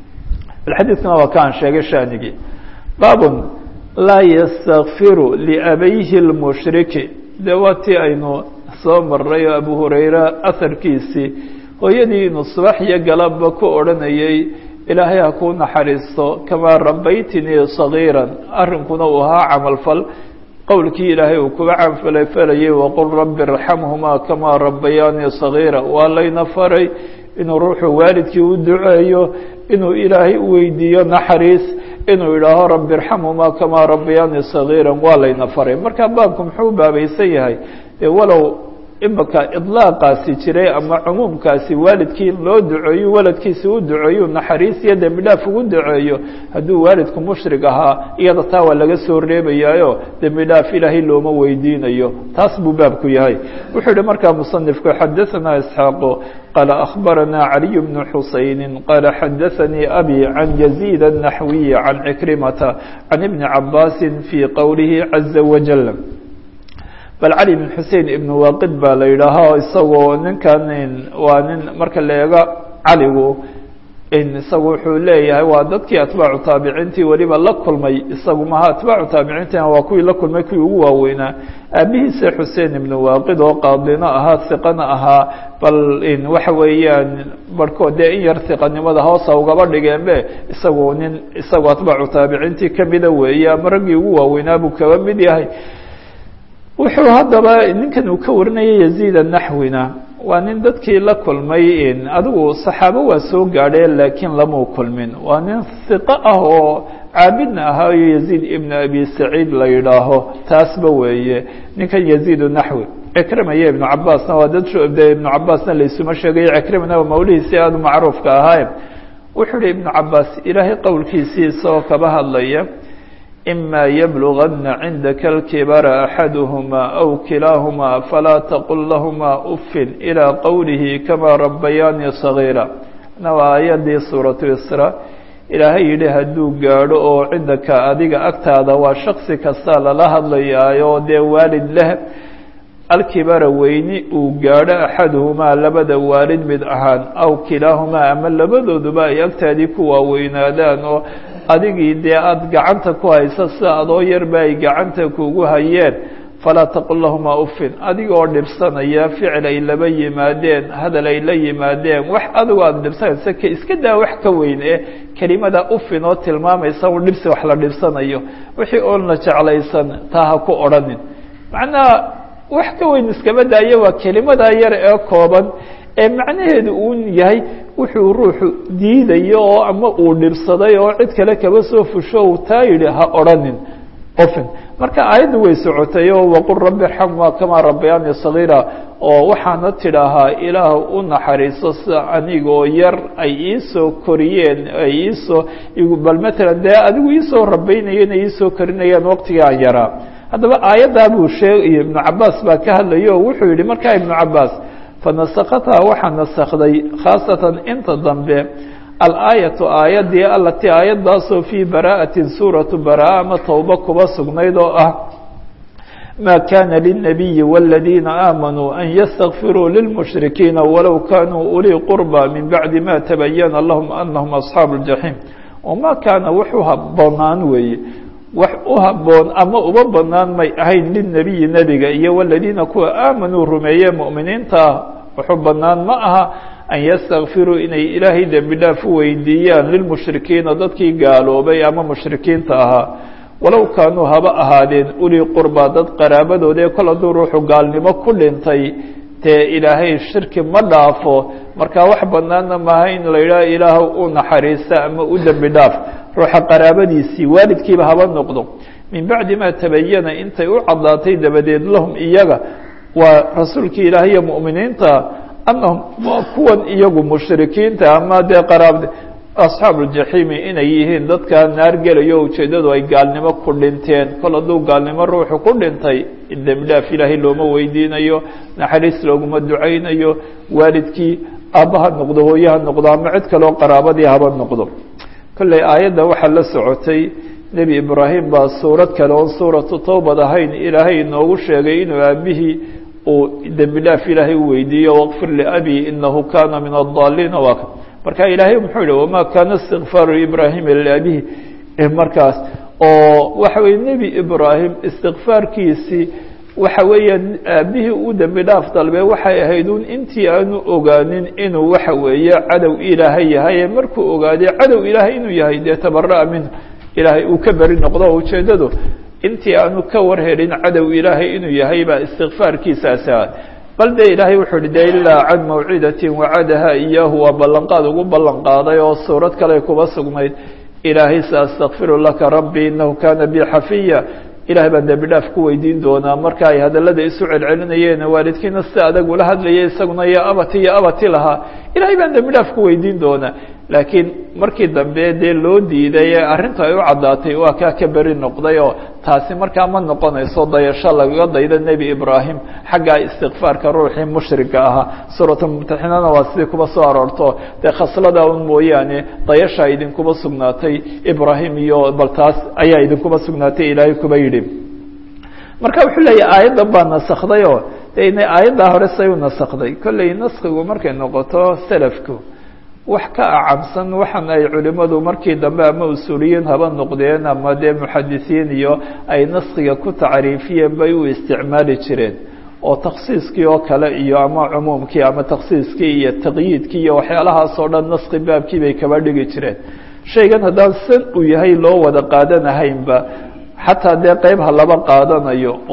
bal xadiidkana waa ka aan sheegay shaanigii baabun laa yastakfiru liabayhi lmushriki dee waa tii aynu soo maray oo abu hurayra aharkiisii hooyadii inuu subax iyo galabba ku odhanayay ilaahay ha kuu naxariisto kamaa rabaytinii sagiiran arrinkuna uu ahaa camalfal qowlkii ilaahay uu kuga camalfalayay waqul rabbi irxamhumaa kamaa rabayaanii sagiira waa layna faray inuu ruuxu waalidkii u duceeyo inuu ilaahay u weydiiyo naxariis inuu idhaaho rabbi irxamhumaa kamaa rabayaanii sagiiran waa layna faray marka baabku muxuu baabaysan yahay dee walow imaka idlaaqaasi jiray ama cumuumkaasi waalidkii in loo duceeyo waladkiisi u duceeyo naxariis iyo dembi dhaaf ugu duceeyo hadduu waalidku mushrig ahaa iyada taa waa laga soo reebayaayo dembi dhaaf ilaahay looma weydiinayo taas buu baabku yahay wuxuu yihi markaa musanifku xadaثana isxaaqu qaala akhbarana caliy bnu xusayni qaala xadaثanii abi can yaziid الnaxwiyi can cikrimata can ibni cabaasi fii qowlihi caza wajal bal cali bn xusein ibn waaqid baa la yidhaahaa isagoo ninkan waa nin marka la eego caligu isagu wuxuu leeyahay waa dadkii atbaacu taabiciintii weliba la kulmay isagu maha atbaacu taabiciintina waa kuwii la kulmay kuwii ugu waaweynaa aabihiisa xusein ibn waaqid oo qaadino ahaa hiqana ahaa bal waxa weeyaan barhkood dee in yar hiqanimada hoosa ugaba dhigeenbe isagu nin isagu atbaacu taabiciintii kamida weeye ama raggii ugu waaweynaa buu kaba mid yahay wuxuu haddaba ninkan uu ka warinaya yaziid anaxwina waa nin dadkii la kulmay adigu saxaabo waa soo gaadheen laakiin lamau kulmin waa nin hiqo ah oo caabidna ahaayo yaziid ibnu abi saciid la yidhaaho taasba weeye ninkan yaziid naxwi cikrima iyo ibnu cabaasna waa dad de ibnu cabaasna laysuma sheegayo cikrimana waa mawlihiisii aada u macruufka ahaaye wuxuu uhi ibnu cabaas ilaahay qowlkiisii isagoo kaba hadlaya ima yblugana cindaka اlkibara axaduhma aw kilaahuma falaa taqul lahuma ufin ilى qowlihi kama rabayaani صagiira na waa aayadii suuratu isra ilaahay yidhi hadduu gaadho oo cindaka adiga agtaada waa shaksi kasta lala hadlayaayo dee waalid leh alkibara weyni uu gaadho axaduhumaa labada waalid mid ahaan aw kilaahumaa ama labadooduba ay agtaadii ku waaweynaadaan oo adigii dee aada gacanta ku haysa sida adoo yarba ay gacanta kugu hayeen falaa taqul lahumaa ufin adiga oo dhibsanaya ficil ay laba yimaadeen hadal ay la yimaadeen wax adigu aada dhibsanaysa k iska daa wax ka weyn ee kelimada ufin oo tilmaamaysa un dhibsi wax la dhibsanayo wixii oon la jeclaysan taa ha ku odhanin macnaha wax ka weyn iskaba daayo waa kelimadaa yar ee kooban ee macnaheedu uu yahay wuxuu ruuxu diidayo oo ama uu dhibsaday oo cid kale kaba soo fusho uu taa yidhi ha odhanin ofin marka aayaddu way socotay oo waqul rabbi irxamhumaa kamaa rabbayaani sagiira oo waxaana tidhaahaa ilaah u naxariiso sida anigoo yar ay iisoo koriyeen ay iisoo bal matalan dee adigu iisoo rabaynayeen ay iisoo korinayeen waqtigii aan yaraa haddaba aayaddaa buu sheegay ibnu cabaas baa ka hadlaya oo wuxuu yihi markaa ibnu cabaas fanasakathaa waxaa nasakday khaasatan inta dambe alaayatu aayaddii alatii aayaddaasoo fii bara'atin suuratu baraa ama towba kuba sugnayd oo ah ma kana lلnabiyi wاladiina aamanuu an ystakfiruu lilmushrikiina walow kanuu ulii qurba min bacdi ma tabayana lahum anahum asxaabu اljaxiim wama kaana wuxuu haboonaan weeye wax u haboon ama uba banaan may ahayn lilnebiyi nebiga iyo waladiina kuwa aamanuu rumeeye mu'miniinta ah wuxuu banaan ma aha an yastakfiruu inay ilaahay dembi dhaaf u weydiiyaan lilmushrikiina dadkii gaaloobay ama mushrikiinta ahaa walow kaanuu haba ahaadeen ulii qurba dad qaraabadood ee kol hadduu ruuxu gaalnimo ku dhintay dee ilaahay shirki ma dhaafo marka wax banaana maaha in la yidhaha ilaah u naxariista ama u dembi dhaaf ruuxa qaraabadiisii waalidkiiba haba noqdo min bacdi ma tabayana intay u caddaatay dabadeed lahum iyaga waa rasuulkii ilaah iyo mu'miniinta annahum waa kuwan iyagu mushrikiinta ama dee qaraab asxaabu ljaxiimi inay yihiin dadkaa naar gelayo ujeeddadu ay gaalnimo ku dhinteen kol hadduu gaalnimo ruuxu ku dhintay dembi dhaaf ilaahay looma weydiinayo naxariis looguma ducaynayo waalidkii aabba ha noqdo hooye ha noqdo ama cid kaleo qaraabadii haba noqdo kolley aayadda waxaa la socotay nebi ibraahim baa suurad kale oon suuratu towbad ahayn ilaahay inoogu sheegay inuu aabihii uu dembi dhaaf ilaahay u weydiiyo waqfir liabi inahu kana min adaliina waa marka ilaahay muxuu yihi wama kana istikfaaru ibraahima liabihi markaas oo waxa weye nebi ibraahim istikfaarkiisii waxa weeyaan aabihii u dembi dhaaf dalbe waxay ahayd un intii aanu ogaanin inuu waxa weeye cadow ilaahay yahay markuu ogaaday cadow ilaahay inuu yahay dee tabara'a minhu ilaahay uu ka beri noqdo ujeeddadu intii aanu ka warhelin cadow ilaahay inuu yahay baa istikfaarkiisaasi ah bal dee ilaahay wuxuu hi de ilaa can mawcidatin wacadaha iyaahu waa ballanqaad ugu ballan qaaday oo suurad kale kuba sugnayd ilaahay saastakfiru laka rabbi inahu kana bi xafiya ilahay baan dembi dhaaf ku weydiin doonaa marka ay hadallada isu celcelinayeen waalidkiina si adag ula hadlaya isaguna yo abati iyo abati lahaa ilahay baan dembi dhaaf ku weydiin doonaa laakiin markii dambe dee loo diiday ee arrintu ay u caddaatay waa kaa ka beri noqday oo taasi markaa ma noqonayso dayasho lagaga daydo nebi ibraahim xagga istikfaarka ruuxii mushriga ahaa suuratulmumtaxinana waa sidii kuba soo aroorto dee khaslada un mooyaane dayashaa idinkuba sugnaatay ibraahim iyo bal taas ayaa idinkuba sugnaatay ilaahay kuba yidhi marka wuxuu leeyahy aayaddan baa nasakday oo de inay aayaddaa hore say u nasakday kolley naskigu markay noqoto selafku wax ka acabsan waxaan ay culimadu markii dambe ama usuuliyiin haba noqdeen ama dee muxadisiin iyo ay naskiga ku tacriifiyeen bay u isticmaali jireen oo taksiiskii oo kale iyo ama cumuumkii ama taksiiskii iyo taqyiidkii iyo waxyaalahaas oo dhan naski baabkii bay kaba dhigi jireen shaygan haddaan san uu yahay loo wada qaadanahaynba xataa dee qeyb ha laba qaadanayo oo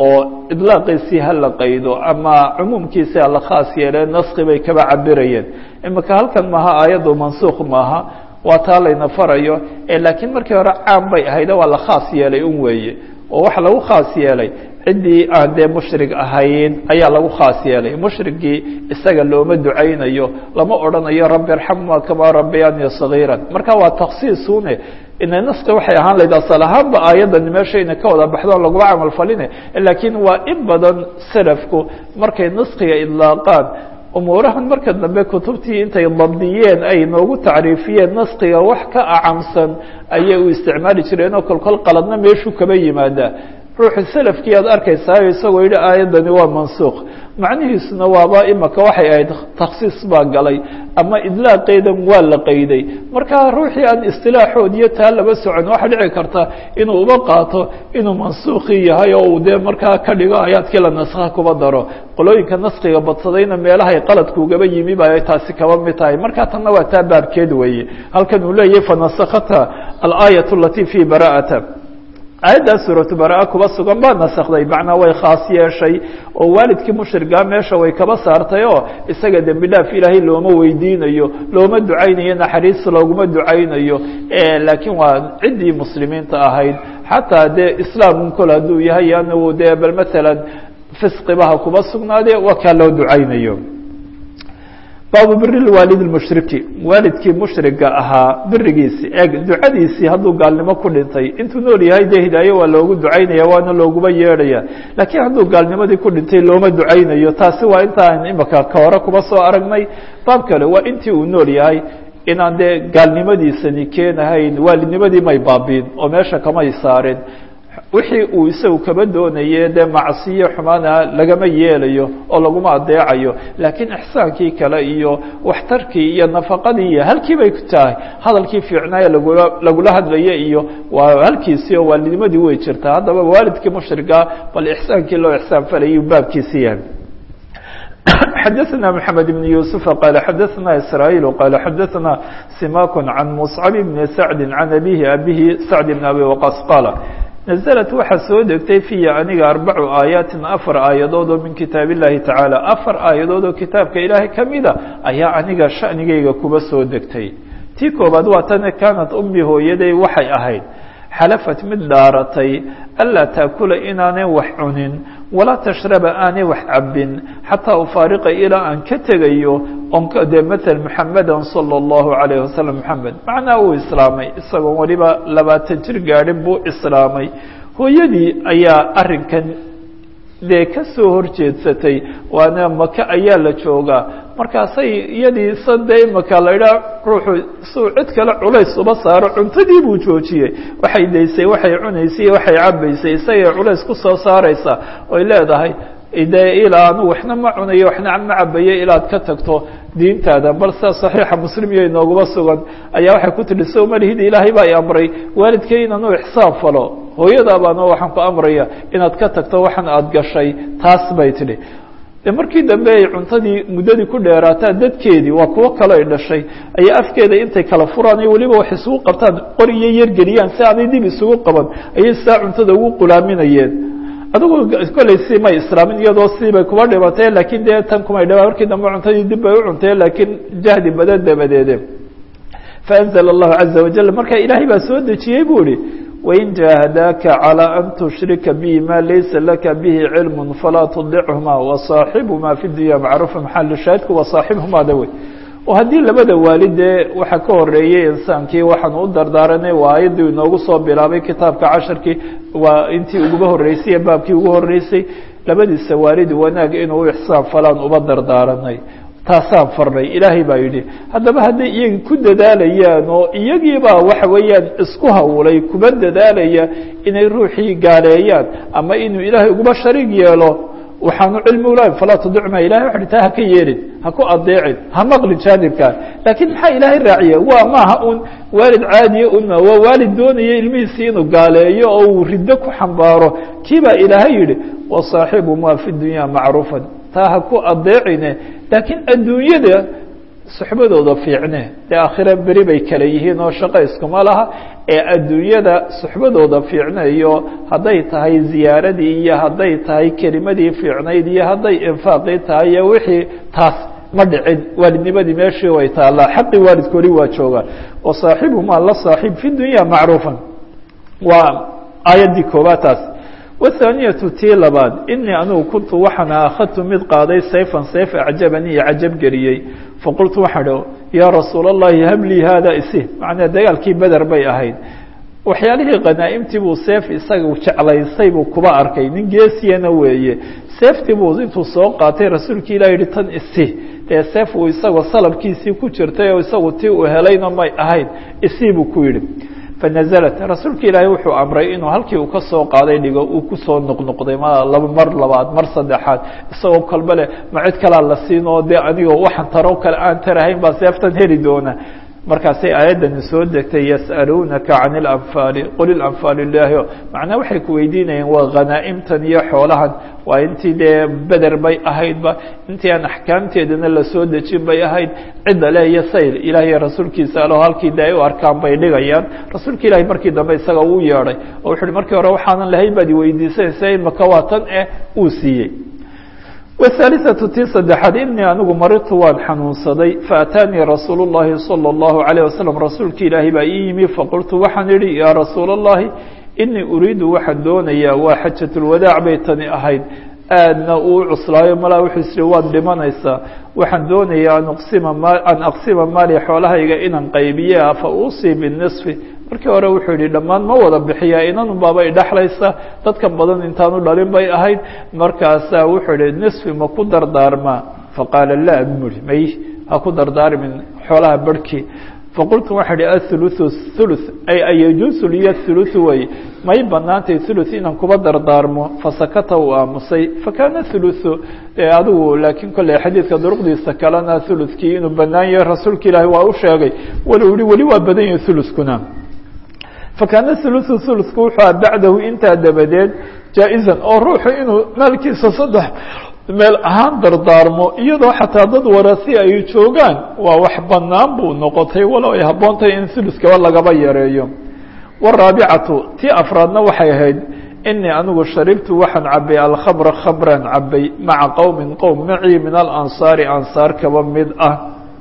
idlaaqiisii hala qaydo ama cumuumkiisi hala khaas yeeleen naski bay kaba cabirayeen imika halkan maaha aayaddu mansuuq maaha waa taa layna farayo laakiin markii hore caam bay ahayde waa la khaas yeelay un weeye oo waxa lagu khaas yeelay ciddii aan dee mushrig ahayn ayaa lagu khaas yeelay mushrigii isaga looma ducaynayo lama odhanayo rabbi arxamuma kamaa rabbayani sagiiran marka waa taksiisune ina naska waxay ahaan lahayd asal ahaanba aayadani meeshayna ka wada baxdoon laguma camal faline laakiin waa in badan salafku markay naskiga idlaaqaan umuurahan marka dambe kutubtii intay dabdiyeen ay noogu tacriifiyeen naskiga wax ka acamsan ayay u isticmaali jireen oo kolkol qaladna meeshuu kaba yimaadaa ruuxu selafkii aad arkaysaa isagoo yidhi aayaddani waa mansuuq macnihiisuna waaba imaka waxay ahayd taksiis baa galay ama idlaaqeedan waa la qayday marka ruuxii aan istilaaxood iyo taa laba socon waxaa dhici karta inuu uba qaato inuu mansuuqii yahay oo uu dee markaa ka dhigo aayaadkii la naskha kuba daro qolooyinka naskiga badsadayna meelahay qaladkuugaba yimi ba ay taasi kaba mid tahay marka tanna waa taa baabkeed weeye halkan uu leeyahay fanasakata alaayat alati fi bara'ata aayaddaa suuratu bara-a kuba sugan baa nasakday macnaa way khaas yeeshay oo waalidkii mushrigaa meesha way kaba saartay oo isaga dembi dhaaf ilaahay looma weydiinayo looma ducaynayo naxariis looguma ducaynayo laakiin waa ciddii muslimiinta ahayd xataa dee islaamun kol hadduu yahay anagu dee bal maalan fisqibaha kuba sugnaade waa kaa loo ducaynayo baabu biri waalid mushriki waalidkii mushriga ahaa birigiisi eeg ducadiisii hadduu gaalnimo ku dhintay intuu nool yahay dee hidaaye waa loogu ducaynaya waana looguba yeedhaya laakiin hadduu gaalnimadii ku dhintay looma ducaynayo taasi waa intaan imika ka hore kuba soo aragnay baab kale waa intii uu nool yahay inaan dee gaalnimadiisani keenahayn waalidnimadii may baabiin oo meesha kamay saareen wixii uu isagu kaba doonaye dee macsiyo xumaana lagama yeelayo oo laguma adeecayo laakiin ixsaankii kale iyo waxtarkii iyo nafaqadii iyo halkii bay ku tahay hadalkii fiicnaaye lagula lagula hadlaya iyo waa halkiisii oo waalidnimadii way jirtaa haddaba waalidkii mushriga bal ixsaankii loo ixsaan falayay baabkiisi yahay xdثna محamed بن يوسف qال xdثna إسrايل qال xdثna سimak عن مصcب بن سعد عن أbيه أbيه سعد بن أbي وqاص qاaل نزلت waxaa soo degtay فيa aniga arبacu aayaaتi afar aayadood oo min kitaab الlahi taعaalى afar aayadood oo kitaabka ilaahay kamida ayaa aniga shaأnigayga kuba soo degtay tii koobaad waa tane kaanat ummi hooyaday waxay ahayd xalafat mid dhaaratay anlaa taakula inaanay wax cunin walaa tashraba aanay wax cabin xataa ufaariqa ilaa aan ka tegayo on dee mael muxameda salى اllahu alayh wasalam moxamed macnaa uu islaamay isagoon waliba labaatan jir gaadhin buu islaamay hooyadii ayaa arinkan dee ka soo horjeedsatay waana maka ayaa la joogaa markaasay iyadii sade imaka la idhaha ruuxu suu cid kale culays uba saaro cuntadii buu joojiyey waxay daysay waxay cunaysay iyo waxay cabaysay isagay culays ku soo saaraysaa oy leedahay de ilaa anu waxna ma cunayo waxna ma cabayo ilaad ka tagto diintaada bal sia saxiixa muslim iyo inooguma sugan ayaa waxay ku tidhi so malihidi ilaahay baa i amray waalidkay inaanu ixsaan falo hooyadaa baano waxaan ku amraya inaad ka tagto waxan aada gashay taas bay tidhi de markii dambe ay cuntadii muddadii ku dheeraataa dadkeedii waa kuwo kale ay dhashay ayaa afkeeda intay kala furaan iyo weliba wax isugu qabtaan qor iyo yargeliyaan si aanay dib isugu qaban ayay saa cuntada ugu qulaaminayeen adigu kolley si may islaamin iyadoo siibay kuba dhibatee laakiin dee tan kumay dhaba markii dambe cuntadii dib bay u cuntee laakiin jahdi badan dabadeede faanzla allahu caza wajal marka ilaahay baa soo dejiyey bu ihi wain jaahadaaka calىa an tushrika bi ma laysa laka bihi cilm falaa tudichuma wasaaxibhuma fi dunya macruufa maxal shaahidku wasaaxibhumaada wey oo haddii labada waalidee waxaa ka horeeyey insaankii waxaanu u dardaaranay waa ayaddii inoogu soo bilaabay kitaabka casharkii waa intii uguba horreysay iyo baabkii ugu horreysay labadiisa waalid wanaag inuu ixsaan falaan uba dardaaranay taasaan farnay ilaahay baa yidhi haddaba hadday iyagii ku dadaalayaan oo iyagiibaa waxa weeyaan isku hawlay kuba dadaalaya inay ruuxii gaaleeyaan ama inuu ilaahay uguba shariig yeelo waxaanu cilmi ulahay falaa tudicma ilahay waxa taa haka yeelin ha ku adeecin ha maqlin jaanibkaa laakiin maxaa ilaahay raaciya waa maaha un waalid caadiya una waa waalid doonaya ilmihiisii inuu gaaleeyo oo uu riddo ku xambaaro kii baa ilaahay yidhi wasaaxibumaa fi dunya macruufan taa ha ku adeecine laakiin adduunyada suxbadooda fiicne dee aakhire beri bay kala yihiin oo shaqo iskuma laha ee adduunyada suxbadooda fiicnayo hadday tahay ziyaaradii iyo hadday tahay kelimadii fiicnayd iyo hadday infaaqii tahay iyo wixii taas ma dhicin waalidnimadii meeshii way taallaa xaqii waalidka weli waa joogaa wa saaxibumaa la saaxiib fi dunya macruufan waa aayaddii koobaad taas wthaaniyatu tii labaad inii anugu kuntu waxaan akhadtu mid qaaday sayfan sayf acjabanii iyo cajab geliyey faqultu waxaan hi yaa rasuul اllahi hablii haada isi macnaa dagaalkii beder bay ahayd waxyaalihii khanaa'imtii buu seef isaga jeclaysay buu kuba arkay nin geesiyana weeye seeftii buu intuu soo qaatay rasuulki ilah yihi tan isi dee seef uu isagoo salabkiisii ku jirtay oo isagu tii uu helayna may ahayn isii buu ku yidhi fanaزlat rasuulka ilaahay wuxuu amray inuu halkii uu ka soo qaaday dhigo uu kusoo noqnoqday ma laba mar labaad mar saddexaad isagoo kalba leh ma cid kalaa la siin oo dee anigoo waxaan taro kale aan tarahayn baa seeftan heli doona markaasay aayaddani soo degtay yas'aluunaka can اlanfaali qul ilanfaalu ilaahi macnaa waxay ku weydiinayeen waa khanaa'imtan iyo xoolahan waa intii dee beder bay ahaydba intii aan axkaamteedana lasoo dejin bay ahayd cidda le iyo sayl ilaah iyo rasuulkiisa alo halkii de ay u arkaan bay dhigayaan rasuulka ilaahi markii dambe isaga uu yeedhay oo wuxu uhi markii hore waxaanan lahayn baad iweydiisanaysa imaka waa tan eh uu siiyey whaaliثaةu tii saddexaad inii anigu maritu waan xanuunsaday faataanii rasuul الlahi salى الlahu عalيه waslم rasuulki ilaahi baa ii yimi faqultu waxaan idhi yaa rasuul الlahi inii uriidu waxaan doonayaa waa xajaة اlwadaac bay tani ahayd aadna uu cuslaayo malaa wuxuu isiri waad dhimanaysaa waxaan doonayaa an aqsima ma an aqsima maali xoolahayga inaan qaybiye fa uusii biالniصfi markii hore wuxuu yihi dhammaan ma wada bixiyaa inanu baaba idhaxlaysa dadka badan intaanu dhalin bay ahayd markaasaa wuxuu yihi nisfi ma ku dardaarmaa faqaala laa buri may ha ku dardaarmin xoolaha barhkii faqultu waxaa ihi athuluthu thuluth ay ayajuusu liya thuluthu way may banaantay thuluth inaan kuba dardaarmo fasakata uu aamusay fakana thuluthu adigu laakiin kolley xadiidka duruqdiisa kalena thuluthkii inuu banaan yahay rasuulka ilaahi waa u sheegay walow yihi weli waa badan yahay thuluthkuna fakana thuluthu thuluthku wuxuu a bacdahu intaa dabadeed jaa-izan oo ruuxu inuu maalkiisa saddex meel ahaan dardaarmo iyadoo xataa dad warasi ay joogaan waa wax banaan buu noqotay walow ay habboontahay in thuluskaba lagaba yareeyo waraabicatu tii afraadna waxay ahayd inii anigu sharibtu waxaan cabay alkhamra khamran cabay maca qowmin qowm macii min alansaari ansaar kaba mid ah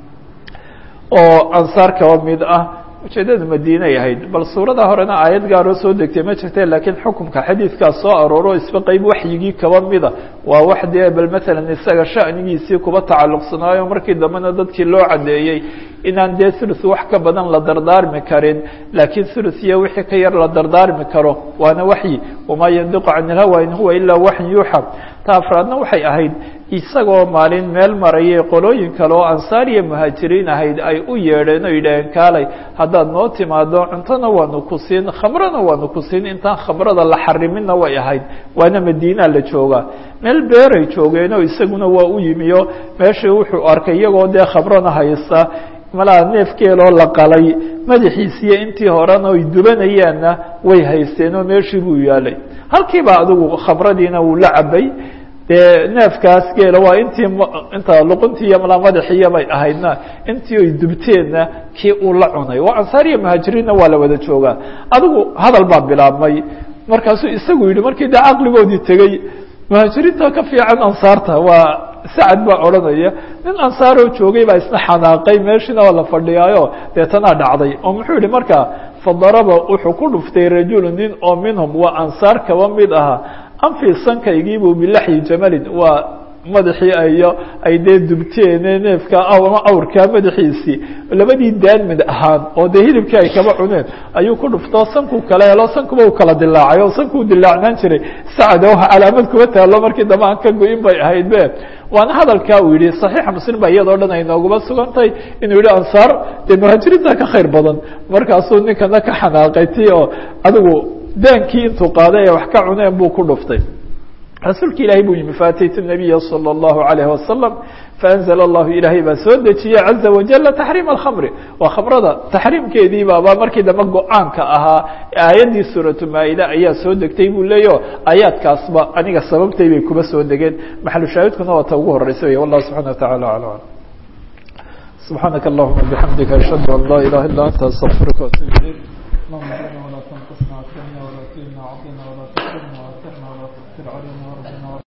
oo ansaar kaba mid ah ujeedada madiinay ahayd bal suurada horena aayad gaaroo soo degtay ma jirte laakiin xukumka xadiidkaas soo arooro isba qeyb waxyigii kaba mida waa wax dee bal maalan isaga shanigiisii kuba tacalluqsanaayo markii dambena dadkii loo cadeeyey inaan dee thuluth wax ka badan la dardaarmi karin laakiin thuluth iyo wixii ka yar la dardaarmi karo waana waxyi wamaa yandiqu can ilhawa in huwa ilaa waxyin yuuxa ta afraadna waxay ahayd isagoo maalin meel marayay qolooyin kale oo ansaar iyo muhaajiriin ahayd ay u yeedheen oo yidhaaheen kaalay haddaad noo timaado cuntona waanu ku siin khamrana waanu ku siin intaan khamrada la xariminna way ahayd waana madiinaa la joogaa meel beeray joogeenoo isaguna waa u yimiyo meeshii wuxuu arkay iyagoo dee khamrona haysta malaa neefkeeloo la qalay madaxiisiiyo intii horena ay dubanayaanna way haysteen oo meeshii buu yaalay halkiiba adigu khamradiina wuu la cabay dee neefkaas geela waa intii inta luquntii iyo malaa madaxiiya bay ahaydna intii ay dubteenna kii uu la cunay waa ansaar iyo muhaajiriinna waa la wada joogaa adigu hadal baa bilaabmay markaasuu isagu yidhi markii dee caqligoodii tegey muhaajiriinta ka fiican ansaarta waa sacad baa odhanaya nin ansaaroo joogay baa isna xanaaqay meeshiina waa la fadhiyaayo deetanaa dhacday oo muxuu yihi markaa fadaraba wuxuu ku dhuftay rajulu nin oo minhum waa ansaar kaba mid ahaa anfi sankaygiibuu bilaxyi jamalin waa madaxii ayo ay dee dubteene neefka ama awrkaa madaxiisii labadii daan mid ahaan oo dee hilibkii ay kaba cuneen ayuu ku dhuftoo sankuu kala helo sankuba u kala dilaacay oo sankuu dilaacnaan jiray sacad oo calaamad kuba taalo markii dambe aan ka go-in bay ahayd be waana hadalkaa uu yihi صaxiixa muslim ba iyadoo dhan ay nooguma sugantay inuu yihi ansaar dee muhaajiriinta ka khayr badan markaasuu ninkana ka xanaaqay ti oo adigu daankii intuu qaaday ee wax ka cuneen buu ku dhuftay rasuulka ilahay buu yimi faataytu الnabiya salى الlahu عalayه wasalam faأnzla اllahu ilaahay baa soo dejiyey caza wajala taxriim alkhamri waa khamrada taxriimkeedii baaba markii dambe go-aanka ahaa aayaddii suuratu maa-ida ayaa soo degtay buu leeyaho aayaadkaasba aniga sababtay bay kuba soo degeen maxalu shaahidkuna waa ta ugu horeysa wey wallah subxana wa tacala alam subxaanaka allahuma bixamdika ashhadu an laa ilaha illa anta astaqfiruka waatuub ilayk اللهم اجعلنا ولا تنقصنا واكرمنا ولا تهنا وعضنا ولا تكرمنا واثرنا ولا تؤثر علينا وربنا